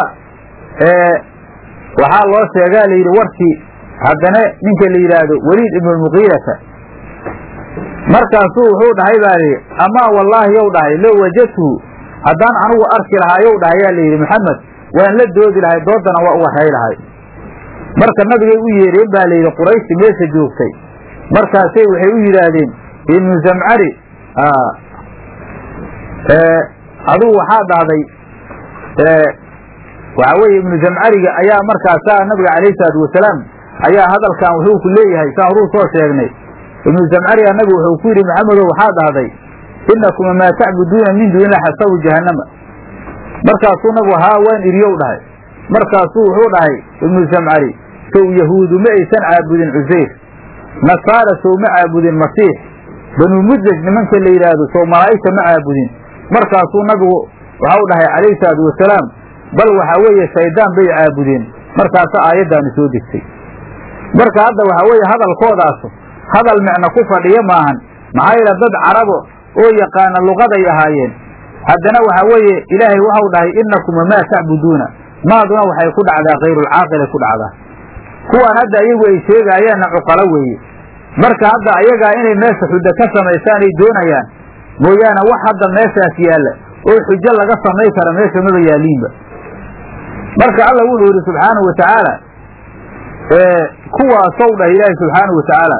S1: waxaa loo sheegaa layidhi warkii haddana ninka la yidhaahdo weliid ibnulmuqiirata markaasuu wuxuu dhahay baa layidhi amaa wallaahi yow dhahay low wajadtuhu haddaan anigu arki lahaa yow dhahay yaa layidhi maxamed waan la doodi lahay doodana waa u waxay lahay marka nabigay u yeedheen baa layidhi qurayshti meesha joogtay markaasay waxay u yidhaahdeen ibnu zamcari adugu waxaa dhahday waxaa weeye ibnu zamcariga ayaa markaasaa nabiga calayhi salaatu wasalaam ayaa hadalkan wuxuu ku leeyahay saan horuu soo sheegnay ibnu zamcariga nabigu wuxuu ku yidhi maxamedow waxaa dhahday inakuma maa tacbuduuna min duunilah xasabu jahannama markaasuu nabigu haa waan iriyow dhahay markaasuu wuxuu dhahay ibnu zamcari sow yahuudu ma aysan caabudin cusayr nasaara sow ma caabudin masiix banuu mudlaj nimanka la yidhaahdo sow malaa'igta ma caabudin markaasuu nabigu waxau dhahay calayhi salaatu wasalaam bal waxaa weeye shaydaan bay caabudeen markaasa aayaddaani soo degtay marka hadda waxaa weeye hadalkoodaasu hadal micno ku fadhiyo maahan maxaa yeele dad carabo oo yaqaana luqaday ahaayeen haddana waxaa weeye ilaahay waxau dhahay inakuma maa tacbuduuna maaduna waxay ku dhacdaa kayrulcaaqilay ku dhacdaa kuwaan hadda iyagu ay sheegaayaanna cuqalo weeye marka hadda ayagaa inay meesha xujo ka samaystaan ay doonayaan mooyaane wax hadda meeshaas yaalla oo xujo laga samay kara meesha maba yaaliinba marka alla wuxuu yidhi subxaanahu wa tacaala kuwaasow dhah ilaahi subxaanahu wa tacaala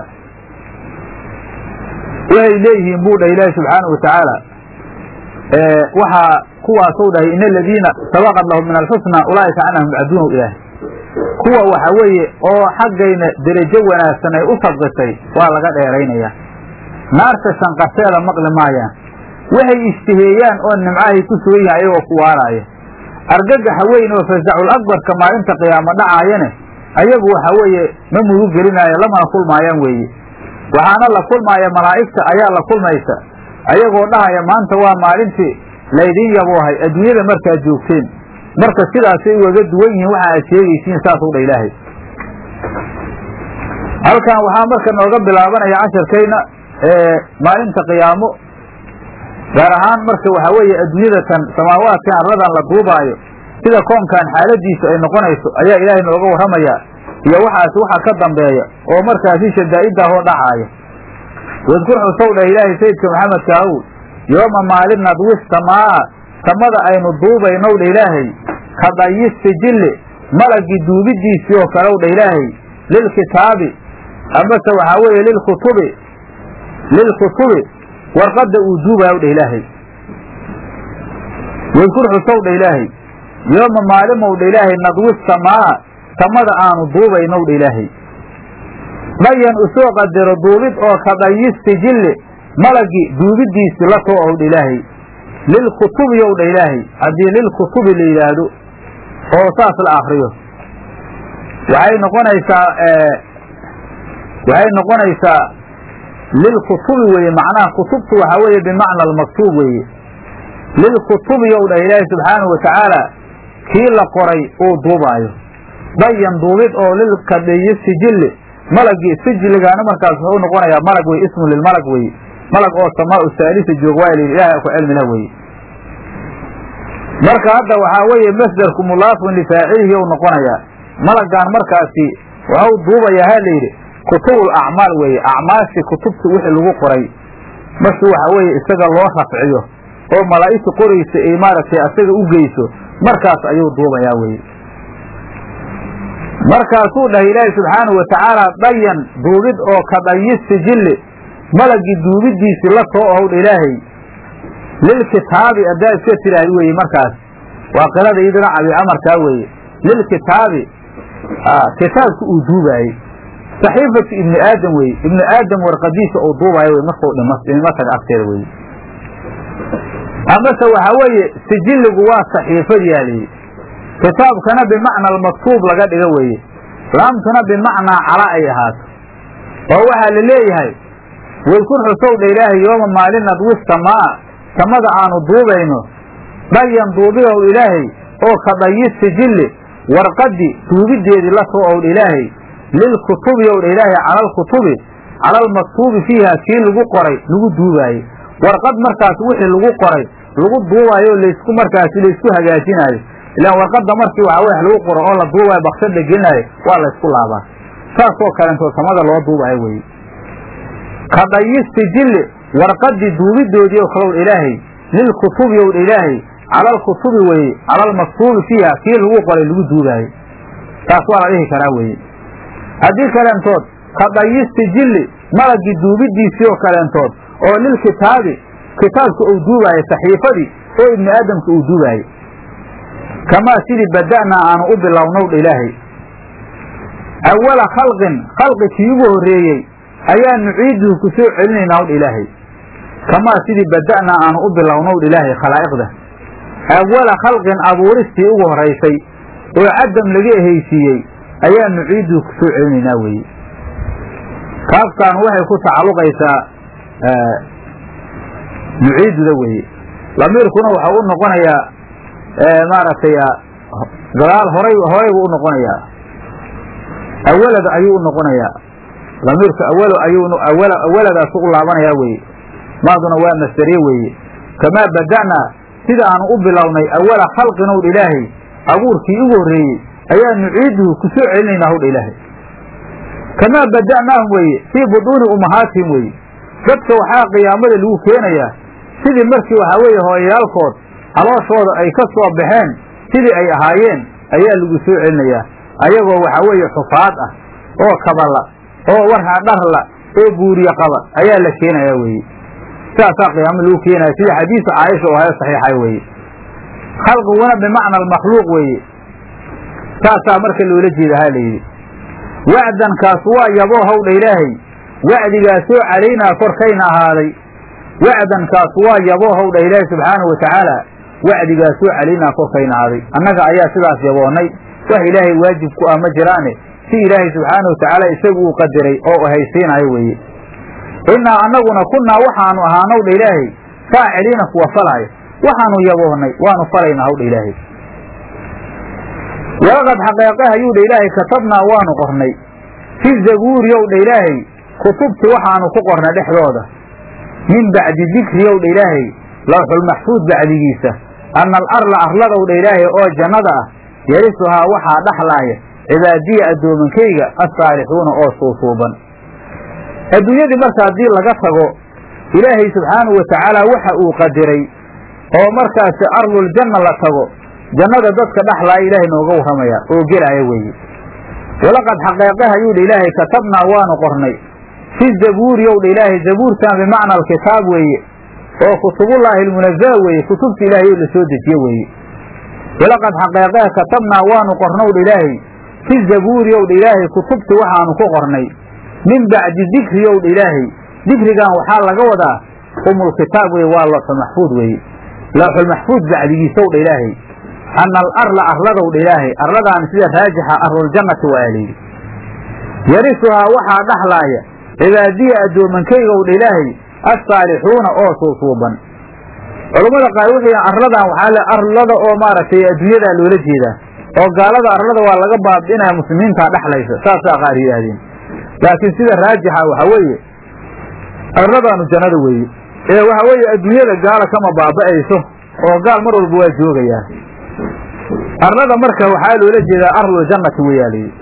S1: waxay leeyihiin buu dhah ilaahi subxaanahu wa tacaala waxaa kuwaasow dhahay in aladiina sabaqad lahum min alxusna ulaa'ika canhum yabcaduunahu ilaahay kuwa waxa weeye oo xaggayna derajo wanaagsan ay u sabqisay waa laga dheeraynayaa naarta shanqarteeda maqli maayaan waxay ishtiheeyaan oo nimcahay ku sugan yahay ayagoo ku waaraaya argagaxa weyn oo fasacul akbarka maalinta qiyaamo dhacaayane ayagu waxa weeye ma murug gelinaayo lamana kulmaayaan weeye waxaana la kulmaaya malaa'igta ayaa la kulmaysa ayagoo dhahaya maanta waa maalintii laydin yaboohay adduunyada markaad joogteen marka sidaasay ugaga duwan yihiin waxa aad sheegaysiin saasuu dha ilaahay halkan waxaa marka nooga bilaabanaya casharkayna maalinta qiyaamo gaar ahaan marka waxaa weeye adduunyada tan samaawaadkan arladan la duubaayo sida koonkan xaaladiisu ay noqonayso ayaa ilaahay nooga warramayaa iyo waxaas waxa ka dambeeya oo markaasi shadaa'iddaahoo dhacaaya wadkur xusow dhah ilaahay sayidka maxamedka ahow yooma maalin nadwis samaa samada aynu duubaynow dha ilaahay ka dayi sijilli malagii duubidiisii oo kalew dha ilaahay lilkitaabi amase waxaa weeye lilkutubi lilkutubi warqadda uu duubayow dha ilaahay wadkur xusow dha ilaahay yooma maalimow dha ilaahay nadwis samaa samada aanu duubaynow dha ilaahay dhayan usoo qadaro duubid oo ka dayi sijilli malagii duubidiisii la soo ow dha ilaahay lilkutubi yow dha ilaahay haddii lilkutubi la yidhaahdo oo saas la akriyo waxay noqonaysaa waxay noqonaysaa lilkutubi weeye macnaha kutubtu waxaa weeye bimacna almaktuub weeye lilkutubi yow dhah ilaahay subxaanahu wa tacaala kii la qoray uu duubaayo dayan duubid oo lilkadiyi sijilli malagii sijiligaana markaas wuxuu noqonayaa malag wey ismu lilmalag weye malag oo samaau saalisa joog waa layidhi ilahay ku cilmi lah weye marka hadda waxaa weeye masdarku mudaafun lifaacilihi ou noqonayaa malagaan markaasi waxau duubayaa ha layidhi kutubul acmaal weeye acmaashi kutubta wixii lagu qoray markii waxa weeye isaga loo rafciyo oo malaa'igta qoraysa ay maaragtay asaga u geyso markaas ayuu duubayaa weye markaasuu dhahay ilaahi subxaanahu watacaala dayan duubid oo ka dayi sijilli malagii duubidiisii la soo ohowdha ilaahay lilkitaabi haddaa iska tidhaahd weye markaas waa qirada iyaduna cabi amarkaa weeye lilkitaabi kitaabka uu duubaayey saxiifatu ibni aadam weye ibni aadam warqadiisa uu duubayo wey markuu dhimo taga agteeda weye amase waxaa weeye sijilligu waa saxiifadiyaa layidhi kitaabkana bimacna almaktuub laga dhigo weeye laamtuna bimacnaa cala ay ahaato oo waxaa la leeyahay wadkur xusowdha ilaahay yooma maalin nadwi samaa samada aanu duubayno dhayan duubigow ilaahay oo ka dhayi sijilli warqaddi duubideedii la soo owdha ilaahay lilkutubi owdha ilaahay cala alkutubi cala almaktuubi fiiha kii lagu qoray lagu duubaaye warqad markaas wixii lagu qoray lagu duubaayo laysku markaasi laysku hagaajinaayo ilaan warqadda markii waxa wax lagu qoro oo la duubaayo baksada gelinaayo waa laysku laabaa saasoo kalentoo samada loo duubaayo weye ka dhayi sijilli warqadii duubidoodii oo kalow ilaahay lilkutubi ow ilaahay cala alkutubi weye cala almaktuubi fiiha kii lagu qoray lagu duubaayo taas waa la dhihi karaa weye haddii kaleentood ka dhayi sijilli malagii duubidiisii oo kaleentood oo lilkitaabi kitaabka uu duubaayo saxiifadii oo ibni aadamka uu duubaayo kamaa sidii bada'naa aanu u bilownowdha ilaahay awala khalqin khalqi kii ugu horreeyey ayaa nuciiduhu ku soo celinaynaa wdha ilaahay kamaa sidii bada'naa aanu u bilownowdha ilaahay khalaa'iqda awala khalqin abuuristii ugu horaysay oo cadam laga ehaysiiyey ayaa nuciiduhu ku soo celinaynaa weeye kaaftaan waxay ku tacalluqaysaa nuciiduda weeye lamiirkuna waxa u noqonayaa maaragtay gadaal horay horaybu u noqonayaa awalada ayuu u noqonayaa lamiirku awal ayuu awaladaas u laabanayaa weeye maaduna waa masdariye weeye kamaa bada'naa sida aanu u bilownay awala khalqin owdha ilaahay abuurkii ugu horreeyey ayaa nuciiduhu ku soo celinaynaa howdha ilaahay kamaa bada'naahum weeye fii buduuni ummahaatihim weeye dadka waxaa qiyaamada lagu keenayaa sidii markii waxaa weeye hooyayaalkood calooshooda ay ka soo baxeen sidii ay ahaayeen ayaa lagu soo celinayaa ayagoo waxaa weeye xufaad ah oo kabala oo warhaa dharla oo buuriye qaba ayaa la keenayaa weeye sidaasaa qiyaamo lagu keenaya sida xadiisu caaisha oo hayo saxiixa weeye khalqiguna bimacna almakhluuq weeye saasaa marka loola jeeda ha layidhi wacdankaas waa yaboo howdha ilaahay wacdigaasoo calaynaa korkayna ahaaday wacdankaas waa yaboo howdha ilaahay subxaanahu watacaala wacdigaasoo calaynaa korkayna ahaaday annaga ayaa sidaas yaboonnay wax ilaahay waajib ku ah ma jiraane si ilaahay subxaanahu watacaala isagu uu qadiray oo haysiinayo weeye innaa annaguna kunnaa waxaanu ahaanowdha ilaahay faaciliina kuwa falaayo waxaanu yaboonnay waanu falaynaa howdha ilaahay walaqad xaqeeqe ayuudha ilaahay katabnaa waanu qornay fi zabuuri owdha ilaahay kutubti waxaanu ku qornay dhexdooda min bacdi dikri owdha ilaahay lawxulmaxfuud bacdigiisa anna alarla arladowdha ilaahay oo jannada ah yarisuhaa waxaa dhaxlaaya cibaadiya addoomankayga assaalixuuna oo suusuuban adduunyadii marka haddii laga tago ilaahay subxaanahu watacaala waxa uu qadiray oo markaasi arluljanna la tago jannada dadka dhaxlaaya ilaahay nooga warramaya oo gelaya weeye walaqad xaqeeqeh ayuudha ilaahay katabnaa waanu qornay fi zabuuri owdha ilaahay zabuurtan bimacna alkitaab weeye oo kutubullaahi almunazala weeye kutubta ilaahay oo la soo dejiye weeye walaqad xaqeeqeh katabnaa waanu qornowdha ilaahay fi zabuuri owdha ilaahay kutubti waxaanu ku qornay min bacdi dikri owdha ilaahay dikrigan waxaa laga wadaa umulkitaab weye waa looxulmaxfuud weeye looxulmaxfuud bacdigiisa owdha ilaahay anna alarla arladowdha ilaahay arladaan sida raajixa arluljannati waa layidhi yarisuhaa waxaa dhaxlaaya cibaadiya addoomankaygow dha ilaahay assaalixuuna oo suusuuban culammada qaar wixii arladan waxaa le arlada oo maaragtay adduunyadaa loola jeedaa oo gaalada arlada waa laga baabi'inaya muslimiintaa dhexlaysa saasaa qaar yidhaahdeen laakiin sida raajixa waxaa weeye arladaanu jannada weeye ee waxaa weeye adduunyada gaala kama baaba'ayso oo gaal mar walba waa joogayaa arlada marka waxaa loola jeedaa arluljannati weyaa layidhi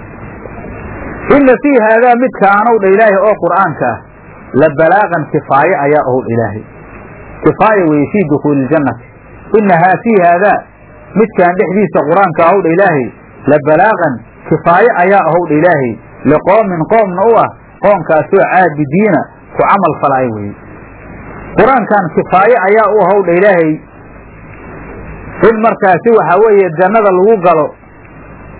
S1: inna fii haadaa midkaanow dha ilaahay oo qur'aanka ah la balaaqan kifaaye ayaa ow dha ilaahay kifaaya weeye fii dukuuli ljannati innahaa fii haadaa midkaan dhexdiisa qur-aanka ahow dha ilaahay la balaaqan kifaaye ayaa ahow dha ilaahay liqoomin qoomna u ah qoomkaasoo caabidiina ku camal falaayo weeye qur-aankan kifaaye ayaa u ahow dha ilaahay in markaasi waxaa weeye jannada lagu galo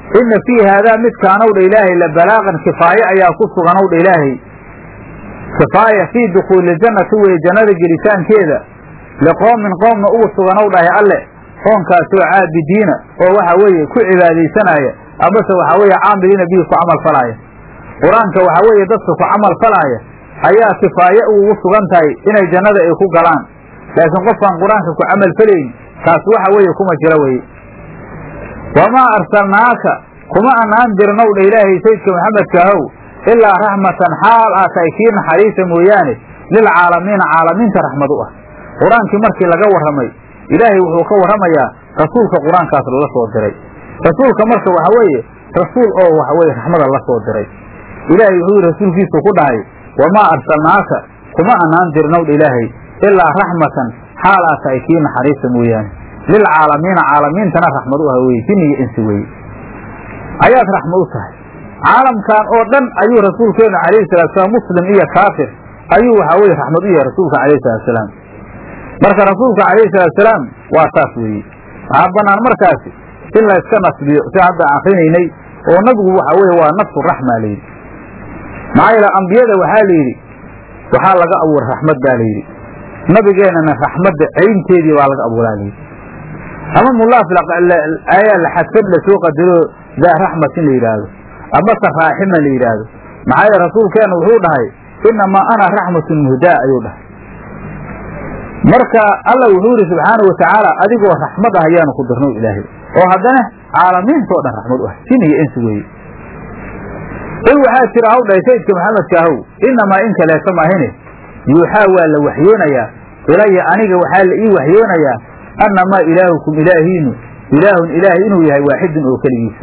S1: inna fii haadaa midkaanow dha ilaahay la balaaqan kifaaye ayaa ku suganow dha ilaahay kifaaya fii dukhuuli ljannati weye jannada gelitaankeeda liqoomin qoomna ugu suganow dhahay alle qoonkaasoo caabidiina oo waxa weeye ku cibaadaysanaya amase waxa weeye caamiliina bihi ku camal falaaya qur-aanka waxa weeye dadka ku camal falaaya ayaa kifaaye ugu sugan tahay inay jannada ay ku galaan laakiin qofkaan qur-aanka ku camal falayn kaas waxa weeye kuma jira weye wamaa arsalnaaka kuma anaan dirnow dha ilaahay sayidka maxamedkaahow ilaa raxmatan xaal aa tahay kii naxariisa mooyaane lilcaalamiina caalamiinta raxmad u ah qur-aankii markii laga warramay ilaahay wuxuu ka warramayaa rasuulka qur-aankaas lala soo diray rasuulka marka waxa weeye rasuul oo waxa weye raxmada la soo diray ilaahay wuxuu yidhi rasuulkiisu ku dhahay wamaa arsalnaaka kuma anaan dirnow dha ilaahay ilaa raxmatan xaal aa tahay kii naxariisa mooyaane lilcaalamiina caalamiintana raxmad u ah weye jinni iyo insi weye ayaad raxmad u tahay caalamkan oo dhan ayuu rasuulkeenu calayhi salaatusalaam muslim iyo kaafir ayuu waxa weye raxmad u yahay rasuulka calayhi salaatusalaam marka rasuulka calayhi salaatusalaam waa saas weeye waxaa bannaan markaasi in la iska nasbiyo si hadda akrinaynay oo nabigu waxa weye waa nafsu raxma layidhi maxaa yeele ambiyada waxaa la yidhi waxaa laga abuuray raxmad baa layidhi nabigeennana raxmadda caynteedii baa laga abuuraa layidhi ama mulaaf ayaa la xadfad lasoo qadaro daa raxmatin la yidhaahdo amase raaxima la yidhaahdo maxaa yeele rasuulkeenna wuxuu dhahay inamaa ana raxmatun muhdaa ayuu dhahay marka alla wuxuu yidhi subxaana wa tacaala adigoo raxmad ah ayaanu ku dirnow ilaahay oo haddana caalamiintao dhan raxmad u ah jin iyo insi weeye qul waxaa jira haw dhahay sayidka maxamedkaahow inamaa in kaleeto maahine yuuxaa waa la waxyoonayaa ilaya aniga waxaa la ii waxyoonayaa annamaa ilaahukum ilaahiinu ilaahun ilaahay inuu yahay waaxidun oo keligiisa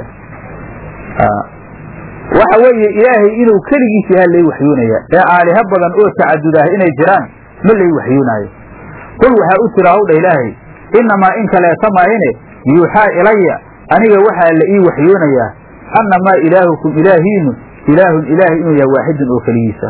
S1: waxa weeye ilaahay inuu keligiis yahaa lay waxyoonayaa ee aaliha badan oo tacadud ah inay jiraan ma lay waxyoonaayo qul waxaa u jira hawdha ilaahay innamaa in kaleeta maahine yuuxaa ilaya aniga waxaa la ii waxyoonayaa annamaa ilaahukum ilaahiinu ilaahun ilaahay inuu yahay waaxidun oo keligiisa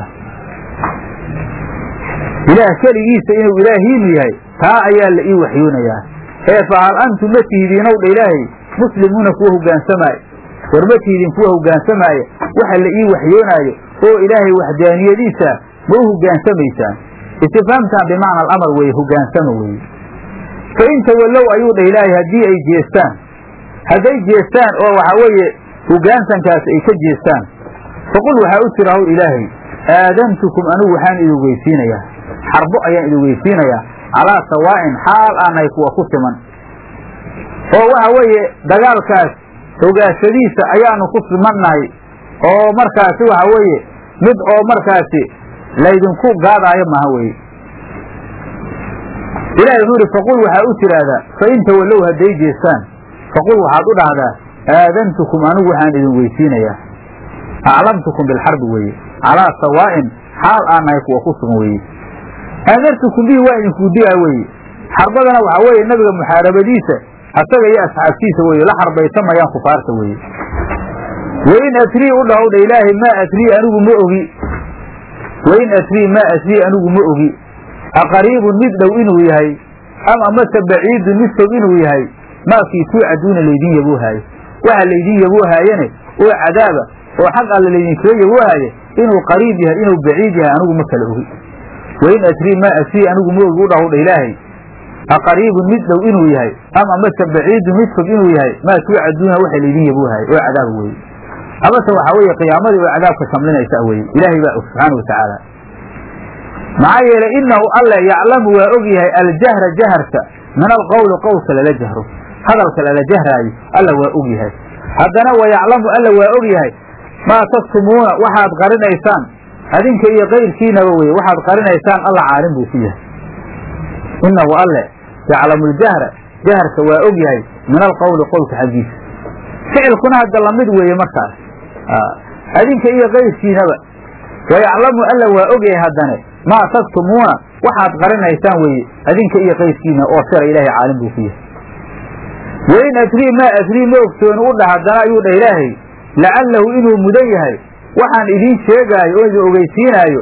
S1: ilaah keligiisa inuu ilaahiinu yahay taa ayaa la ii waxyoonayaa ee fa hal antum ma tihidiinow dha ilaahay muslimuuna kuwa hoggaansamaayo war ma tihidiin kuwa hoggaansamaayo waxa la ii waxyoonaayo oo ilaahay waxdaaniyadiisa ma u hogaansamaysaan istifhaamtan bimacna alamar weeye hoggaansama weeye fa in tawallow ayuu dhah ilaahay haddii ay jeestaan hadday jeestaan oo waxaa weeye hoggaansankaas ay ka jeestaan faqul waxaa u jira haw ilaahay aadantukum anigu waxaan idin weysiinayaa xarbo ayaan idin weysiinayaa calaa sawaa'in xaal aanay kuwa ku siman oo waxa weeye dagaalkaas hogaashadiisa ayaanu ku simannahay oo markaasi waxa weeye mid oo markaasi laydinku gaadaayo maha weye ilahi wuxuu ihi faqul waxaa u tidhaahdaa fa in tawallow hadday jeestaan faqul waxaad u dhahdaa aadantukum anigu waxaan idin weysiinayaa aclamtukum bilxarbi weeye calaa sawaa'in xaal aannahay kuwa ku sugan weeye aadartukum bihi waa idinku digaa weeye xarbadana waxaa weeye nabiga muxaarabadiisa asaga iyo asxaabtiisa weeye la xarbaysamayaan kufaarta weeye wain atrii u dhahowdha ilaahay maa atrii anigu ma ogi wain atrii maa atrii anigu ma ogi aqariibun mid dhow inuu yahay ama amase baciidun mid fog inuu yahay maakii tuucaduuna laydin yaboohaayo waxa laydin yaboohaayane oo cadaaba oo xaq alla laydinkaga yaboohaaye inuu qariib yahay inuu baciid yahay anigu ma kala ogi wain atrii maa atrii anigu ma ogi u dhahowdha ilaahay aqariibun mid dhow inuu yahay ama amase baciidun mid fog inuu yahay maa tuucaduuna waxa laydin yaboohaayo oo cadaaba weye amase waxaa weeye qiyaamadii oo cadaabka shamlinaysa weye ilaahay baa og subxaana wa tacaala maxaa yeelay inahu alle yaclamu waa og yahay aljahra jaharka min alqowli qowlka lala jahro hadalka lala jahraayo alla waa og yahay haddana wa yaclamu alla waa og yahay maa taktumuuna waxaad qarinaysaan adinka iyo kayrkiinaba weye waxaad qarinaysaan alla caalim buu ku yahay inahu alle yaclamu ljahra jaharka waa og yahay min alqowli qowlka xaggiisa ficilkuna hadda lamid weeye markaas adinka iyo kayrkiinaba wayaclamu alla waa og yahay haddane maa taktumuuna waxaad qarinaysaan weeye adinka iyo kayrkiina oo sira ilaahay caalim buu ku yahay wain adrii maa adrii ma ogsooni u dhah haddana ayuu dhah ilaahay lacallahu inuu mudan yahay waxaan idiin sheegaayo oo idin ogeysiinaayo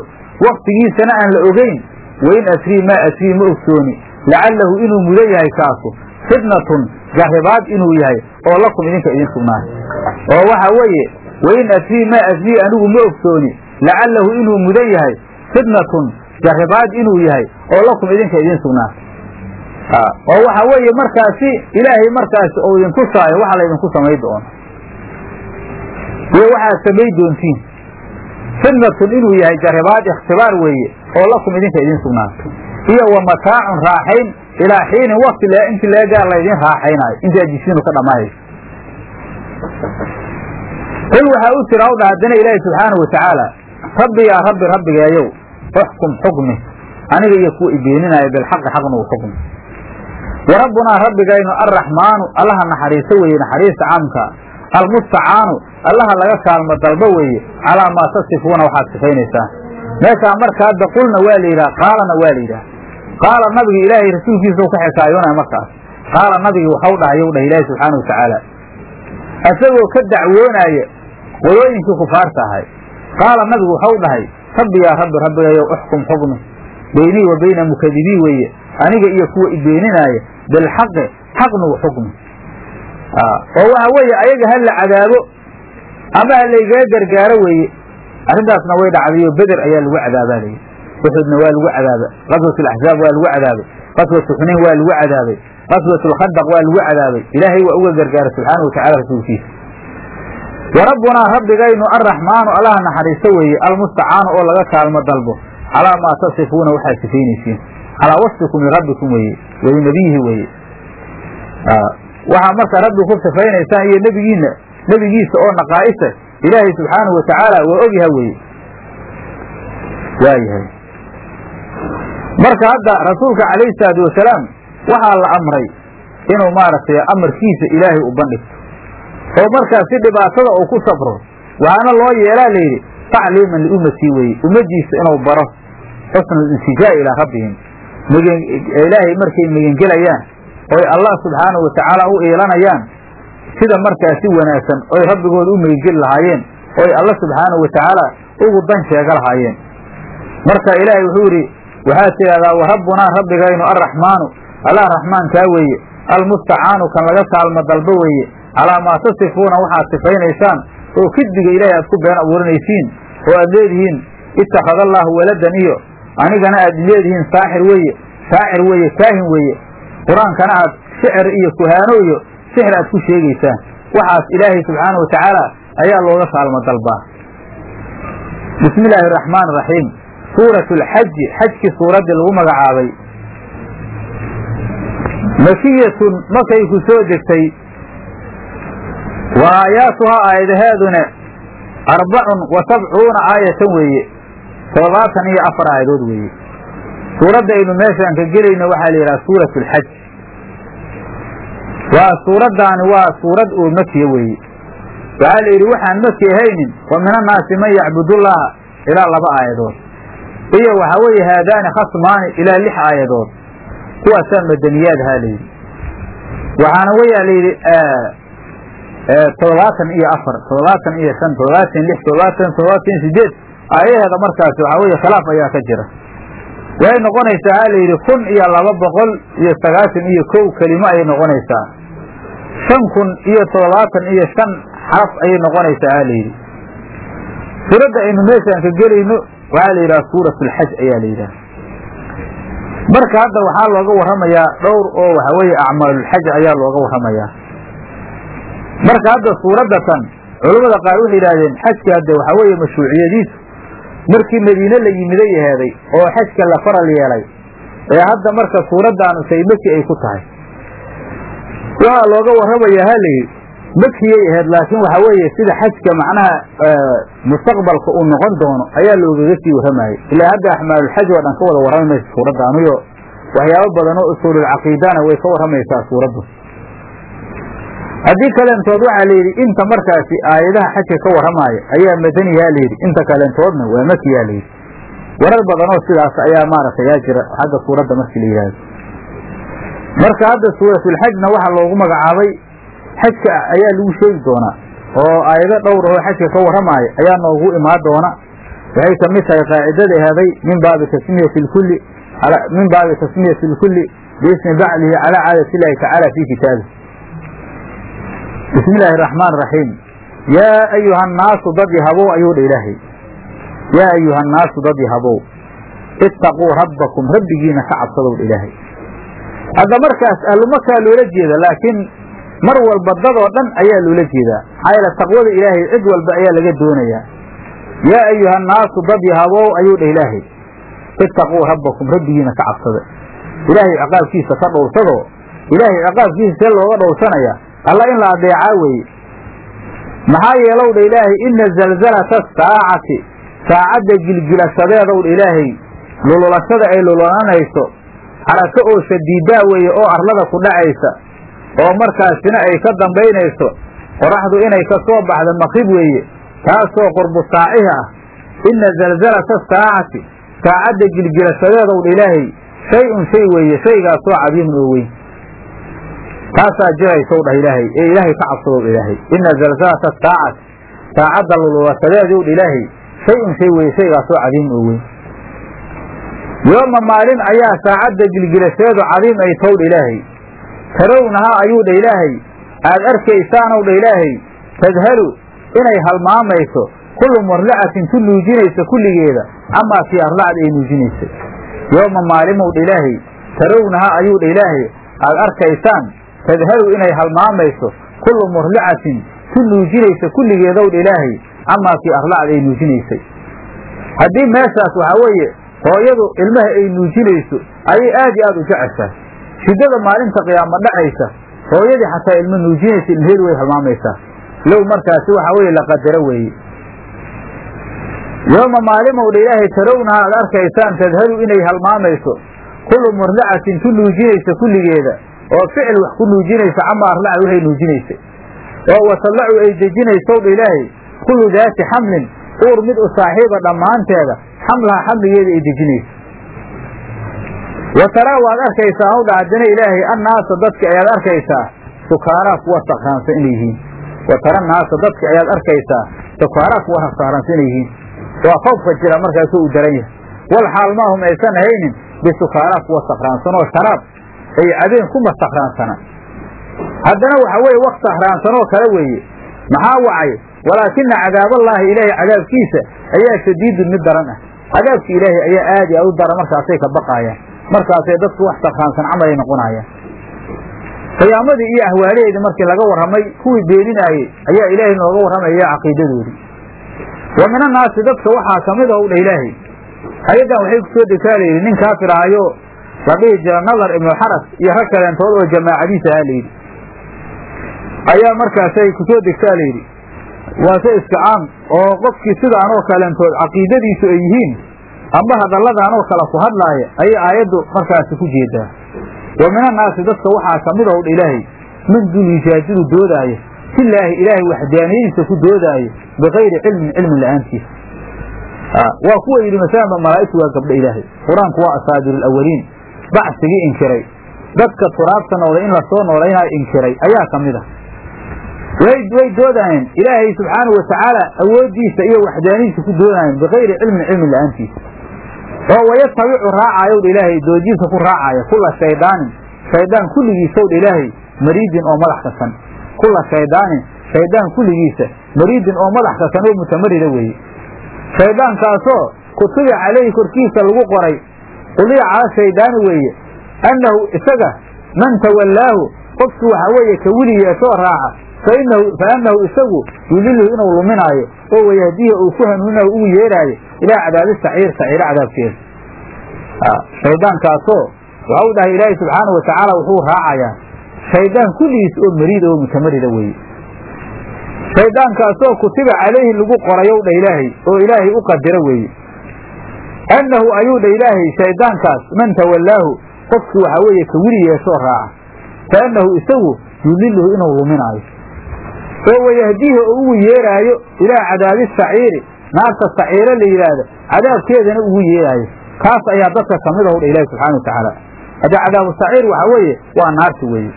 S1: waktigiisana aan la ogeyn wain adrii maa adrii ma ogsooni lacallahu inuu mudan yahay kaasu fitnatun jarribaad inuu yahay oo lakum idinka idin sugnaaday oo waxa weeye wain asrii maa asrii anigu ma ogsooni lacallahu inuu mudan yahay fitnatun jarribaad inuu yahay oo lakum idinka idin sugnaatay oo waxa weeye markaasi ilaahay markaasi ou idin tusaayo waxa laydinku samay doono iyo waxaad samay doontiin fitnatun inuu yahay jarribaad ikhtibaar weeye oo lakum idinka idin sugnaatay iyo wa mataacun raaxayn ilaa xiinin wakti le intii laga gaar laydin raaxaynaayo intaad jisiinu ka dhammaanayso qul waxaa u tira hawdha haddana ilaahi subxaanahu watacaala rabbi yaa rabbi rabbigeeyow uxkum xukmi aniga iyo kuwa ibeeninaayo bilxaqi xaqna u xukmi wa rabbunaa rabbigaynu arraxmaanu allaha naxariiso weeye naxariista caamka almustacaanu allaha laga kaalmo dalbo weeye calaa maa tasifuuna waxaad sifaynaysaa meeshaa marka hadda qulna waa la yidhaha qaalana waa la yidhaha qaala nabiga ilaahay rasuulkiisa u ka xikaayoonaya markaas qaala nabigi waxau dhahayow dhah ilaahi subxaana watacaala isagoo ka dacwoonaaya qolooyinkii kufaarta ahay qaala nabigu waxau dhahay rabbi yaa rabbi rabbigayow uxkum xukmi beynii wa beyna mukadibiin weeye aniga iyo kuwa ibeeninaaya bilxaqi xaqnugu xukmi oo waxa weeye ayaga ha la cadaabo ama ha laygaga gargaaro weeye arrintaasna way dhacdayo beder ayaa lagu cadaabaa layidhi uxudna waa lagu cadaabay qaswat alaxzaab waa lagu cadaabay qaswatu xunayn waa lagu cadaabay qaswat lkhandaq waa lagu cadaabay ilaahay waa uga gargaaray subxaanau watacala rasuulkiisa wa rabbunaa rabbigaynu arraxmaanu allaha naxariisto weeye almustacaanu oo laga kaalmo dalbo calaa maa tasifuuna waxaad sifaynaysiin calaa wasfikum lirabbikum weeye walinabiyihi weeye waxaa markaa rabbi ku sifaynaysaan iyo nebigiina nebigiisa oo naqaa'isa ilaahay subxaanahu watacaala waa ogyaha weeye waayahay marka hadda rasuulka calayhi salaatu wasalaam waxaa la amray inuu maaragtay amarkiisa ilaahay u bandhigto oo markaas si dhibaatada uu ku safro waxaana loo yeelaa layidhi tacliiman liummatii weeye ummadiisa inuu baro xusna alintijaa ilaa rabbihim ilaahay markay megengelayaan oy allah subxaanahu watacaala u iilanayaan sida markaas si wanaagsan oy rabbigooda u megengeli lahaayeen oy alla subxaanahu watacaala ugu dan sheega lahaayeen marka ilaahay wuxuu yidhi waxaad tidhahdaa wa rabbunaa rabbigaynu arraxmaanu allah raxmaankaa weeye almustacaanu kan laga kaalmo dalbo weeye calaa maa tasifuuna waxaad sifaynaysaan oo kidbiga ilaahay aad ku been abuuranaysiin oo aad leedihiin ittakhada allaahu waladan iyo anigana aad leedihiin saaxir weeye shaacir weeye kaahin weeye qur-aankana aad shicir iyo kuhaano iyo sixir aad ku sheegaysaan waxaas ilaahay subxaana wa tacaala ayaa looga kaalmo dalbaa bismi illaahi araxmaan araxiim suurat alxaji xajkii suuraddii lagu magacaabay makiyatun markay ku soo degtay wa aayaatuhaa aayadaheeduna arbacun wa sabcuuna aayatan weeye toddobaatan iyo afar aayadood weeye suuradda aynu meeshaan ka gelayno waxaa la yidhaha suurat alxaj waa suuraddaani waa suurad oo makiya weeye waxaa la yidhi waxaan maki ahaynin wa min annaasi man yacbudullaaha ilaa laba aayadood iyo waxaa weeye haadaani khasmaani ilaa lix aayadood kuwaasaa madaniyaad ahaa layidhi waxaana weyaa layidhi toddobaatan iyo afar toddobaatan iyo shan toddobaatan lix toddobaatan toddobaatan sideed aayaheeda markaasi waxaa weeye khilaaf ayaa ka jira waxay noqonaysaa ha layidhi kun iyo laba boqol iyo sagaashan iyo kow kelimo ayay noqonaysaa shan kun iyo toddobaatan iyo shan xaraf ayay noqonaysaa ha layidhi suuradda aynu meeshaan ka gelayno waxaa la yidhaha suurat alxaj ayaa la yidhaha marka hadda waxaa looga warramayaa dhowr oo waxa weeye acmaalulxaj ayaa looga warramayaa marka hadda suuradda tan culammada qaar waxay yidhahdeen xajka hadde waxaa weeye mashruuciyadiisu markii madiine la yimiday aheeday oo xajka la faral yeelay ee hadda marka suuraddaanu say maki ay ku tahay waxaa looga warramayaa ha layidhi makiyay aheyd laakiin waxaa weeye sida xajka macnaha mustaqbalka uu noqon doono ayaa loogaga sii warramayay ilaa hadda axmaalulxaj oo dhan ka wada warrami maysa suuraddaaniyo waxyaabo badan oo usuululcaqiidana way ka warramaysaa suuraddu haddii kaleentood waxaa layidhi inta markaasi aayadaha xajka ka warramaaya ayaa madaniyaa layidhi inta kaleentoodna waa makiyaa layidhi warar badanoo sidaas ayaa maaragtay yaa jira xagga suuradda markii la yidhaahdo marka hadda suuratulxajna waxaa loogu magacaabay xajka ayaa lagu sheegi doonaa oo aayado dhowr oo xajka ka warramaaya ayaa noogu imaan doona waxay ka mid tahay qaacidada aheeday min baabi tasmiyati lkulli min baabi tasmiyati lkulli biismi bacdihi calaa caadati illaahi tacaala fii kitaabih bismi illaahi araxmaan araxiim yaa ayuha annaasu dad yahabow ayuu dha ilaahay yaa ayuha annaasu dad yahabow ittaquu rabbakum rabbigiina ka cabsadow dha ilaahay hadda markaas ahlumakaa loola jeeda laakiin mar walba dadoo dhan ayaa loola jeedaa maxaa yeele taqwada ilaahay cid walba ayaa laga doonayaa yaa ayuha annaasu dad yahabow ayuu dha ilaahay ittaquu rabbakum rabbigiina ka cabsada ilaahay ciqaabkiisa ka dhowrsadoo ilaahay ciqaabkiisa see looga dhowrsanaya alla in la adeecaa weeye maxaa yeelow dha ilaahay ina zalzalata saacati saacadda gilgilashadeedow dha ilaahay lululashada ay lululanayso xarako oo shadiidaa weeye oo arlada ku dhacaysa oo markaasina ay ka dambaynayso qoraxdu inay ka soo baxda maqrib weeye taasoo qurbu saacihi ah ina zalzalata saacati saacadda gilgilashadeedow dha ilaahay shay-un shay weeye shaygaasoo cadiimun oo weyn taasaa jiraysow dhah ilaahay ee ilaahay ka cabsadow ilaahay ina zalzalata saacati saacadda lululashadeedow dha ilaahay shay-un shay weeye shaygaasoo cadiimun oo weyn yooma maalin ayaa saacadda gilgilasheedu cadiim ay towdha ilaahay tarawnahaa ayuu dha ilaahay aad arkaysaanow dha ilaahay tadhalu inay halmaamayso kullu murlacatin tu nuujinaysa kulligeeda amaa fii arlacad ay nuujinaysay yooma maalimow dha ilaahay tarawnahaa ayuu dha ilaahay aad arkaysaan tadhalu inay halmaamayso kullu murlacatin tu nuujinaysa kulligeedow dha ilaahay amaa fii arlacad ay nuujinaysay haddii meeshaas waxaa weeye hooyadu ilmaha ay nuujinayso ayay aad iyo aad u jeceshahay shiddada maalinta qiyaamo dhacaysa hooyadii xataa ilmo nuujinaysa ilmaheedu way halmaamaysaa low markaasi waxaa weeye la qadaro weeye yooma maalimowdha ilaahay tarawnaha aad arkaysaan tadhalu inay halmaamayso kullu murlacatin tu nuujinaysa kulligeeda oo ficil wax ku nuujinaysa cama arlaca waxay nuujinaysay oo watadlacu ay dejinaysowdha ilaahay kullu daati xamlin uur mid u saaxiiba dhammaanteeda xamlaha xamligeeda ay dejinayso wa taraa waad arkaysaa hawdha haddana ilaahay annaasa dadka ayaad arkaysaa sukaaraa kuwa sakraansan inay yihiin wa tara naasa dadka ayaad arkaysaa sukaaraa kuwa sakraansan inay yihiin waa khoofka jira markaasuu u daran yahay wal xaal maahum aysan ahaynin bisukaaraa kuwa sakraansan oo sharaab ay cabeen kuma sakraansana haddana waxa weeye waq sakraansanoo kale weeye maxaa wacay walaakina cadaaballaahi ilaahay cadaabkiisa ayaa shadiidun mid daran ah cadaabka ilaahay ayaa aad i aad u daran markaasay ka baqaayaan markaasay dadku wax sakraansan camal ay noqonaayaan qiyaamadii iyo ahwaalaheedii markii laga warramay kuwii beeninaayey ayaa ilaahay nooga warramaya caqiidadoodii wa min annaasi dadka waxaa ka mid ah u dha ilaahay ayaddan waxay ku soo degtaa layidhi nin kaafir ahayo la dhihi jira nadar ibnu xaras iyo rag kaleentood oo jamaacadiisa ahaa layidhi ayaa markaasay ku soo degtaa layidhi waase iska caam oo qofkii sidaanoo kaleentood caqiidadiisu ay yihiin amba hadalladaanoo kale ku hadlaaya ayay aayaddu markaasi ku jeedaa wa min annaasi dadka waxaa ka mid ah dha ilaahay man dul yujaajidu doodaaya filaahi ilaahay waxdaaniyadiisa ku doodaayo bikayri cilmin cilmin la'aantiisa waa kuwa yidhi masalanba malaa'igtu waa gabdho ilaahay qur-aanku waa asaabiru alawaliin bacsigii inkiray dadka turaabta noolay in lasoo noolaynaa inkiray ayaa ka mid ah way way doodayeen ilaahay subxaanahu watacaala awooddiisa iyo waxdaanidiisa ku doodayeen bikayri cilmin cilmin la'aantiisa oo wayatabicu raacayow dha ilaahay doojiisa ku raacaya kula shaydaanin shaydaan kulligiisow dha ilaahay mariidin oo madax kasan kula shaydaanin shaydaan kulligiisa mariidin oo madax kasan oo mutamarida weeye shayddaankaasoo kutuba calayhi korkiisa lagu qoray quliya cala shaydaani weeye annahu isaga man tawallaahu qofkii waxaa weeye ka weli yeeshoo raaca fainahu fa annahu isagu yudiluhu inuu luminaayo oo wayahdiya uu ku hanuuninayo ugu yeeraayo ilaa cadaabi saciir saciiro cadaabkeeda shayddaankaasoo waxau dhahay ilaahay subxaanahu watacaala wuxuu raacayaa shayddaan kulligiis oo mariida oo mutamarida weeye shayddaankaasoo kutiba calayhi lagu qorayow dha ilaahay oo ilaahay u qadiro weeye annahu ayuu dha ilaahay shayddaankaas man tawallaahu qofkii waxaa weeye ka weli yeeshoo raaca fa annahu isagu yudiluhu inuu luminaayo oo wayahdiihi oo ugu yeeraayo ilaa cadaabi saciiri naarta saciiro la yidhaahdo cadaabkeedana ugu yeeraayo kaas ayaa dadka ka mid ah dha ilaahi subxana watacaala hadda cadaabu saciir waxaa weeye waa naarta weeye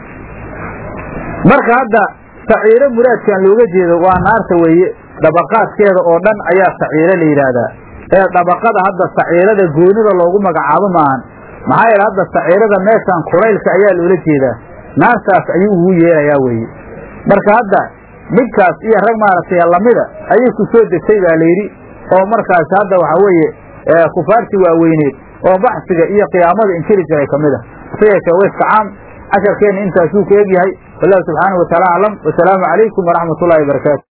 S1: marka hadda saciiro muraadkan looga jeedo waa naarta weeye dabaqaadkeeda oo dhan ayaa saciiro la yidhaahdaa ee dabaqada hadda saciirada goonida loogu magacaabo maahan maxaa yeele hadda saciirada meeshaan kulaylka ayaa loola jeedaa naartaas ayuu ugu yeerayaa weeye marka hadda midkaas iyo rag maaragtay lamida ayay ku soo degtay baa layidhi oo markaas hadda waxaa weeye kufaartii waaweyneed oo baxsiga iyo qiyaamada inkiri jiray ka mid a hase yeeshee wayska caam casharkeenna intaasuu ka egyahay wallahu subxaanahu wataala aclam wasalaamu calaykum waraxmat ullahi wabarakaatu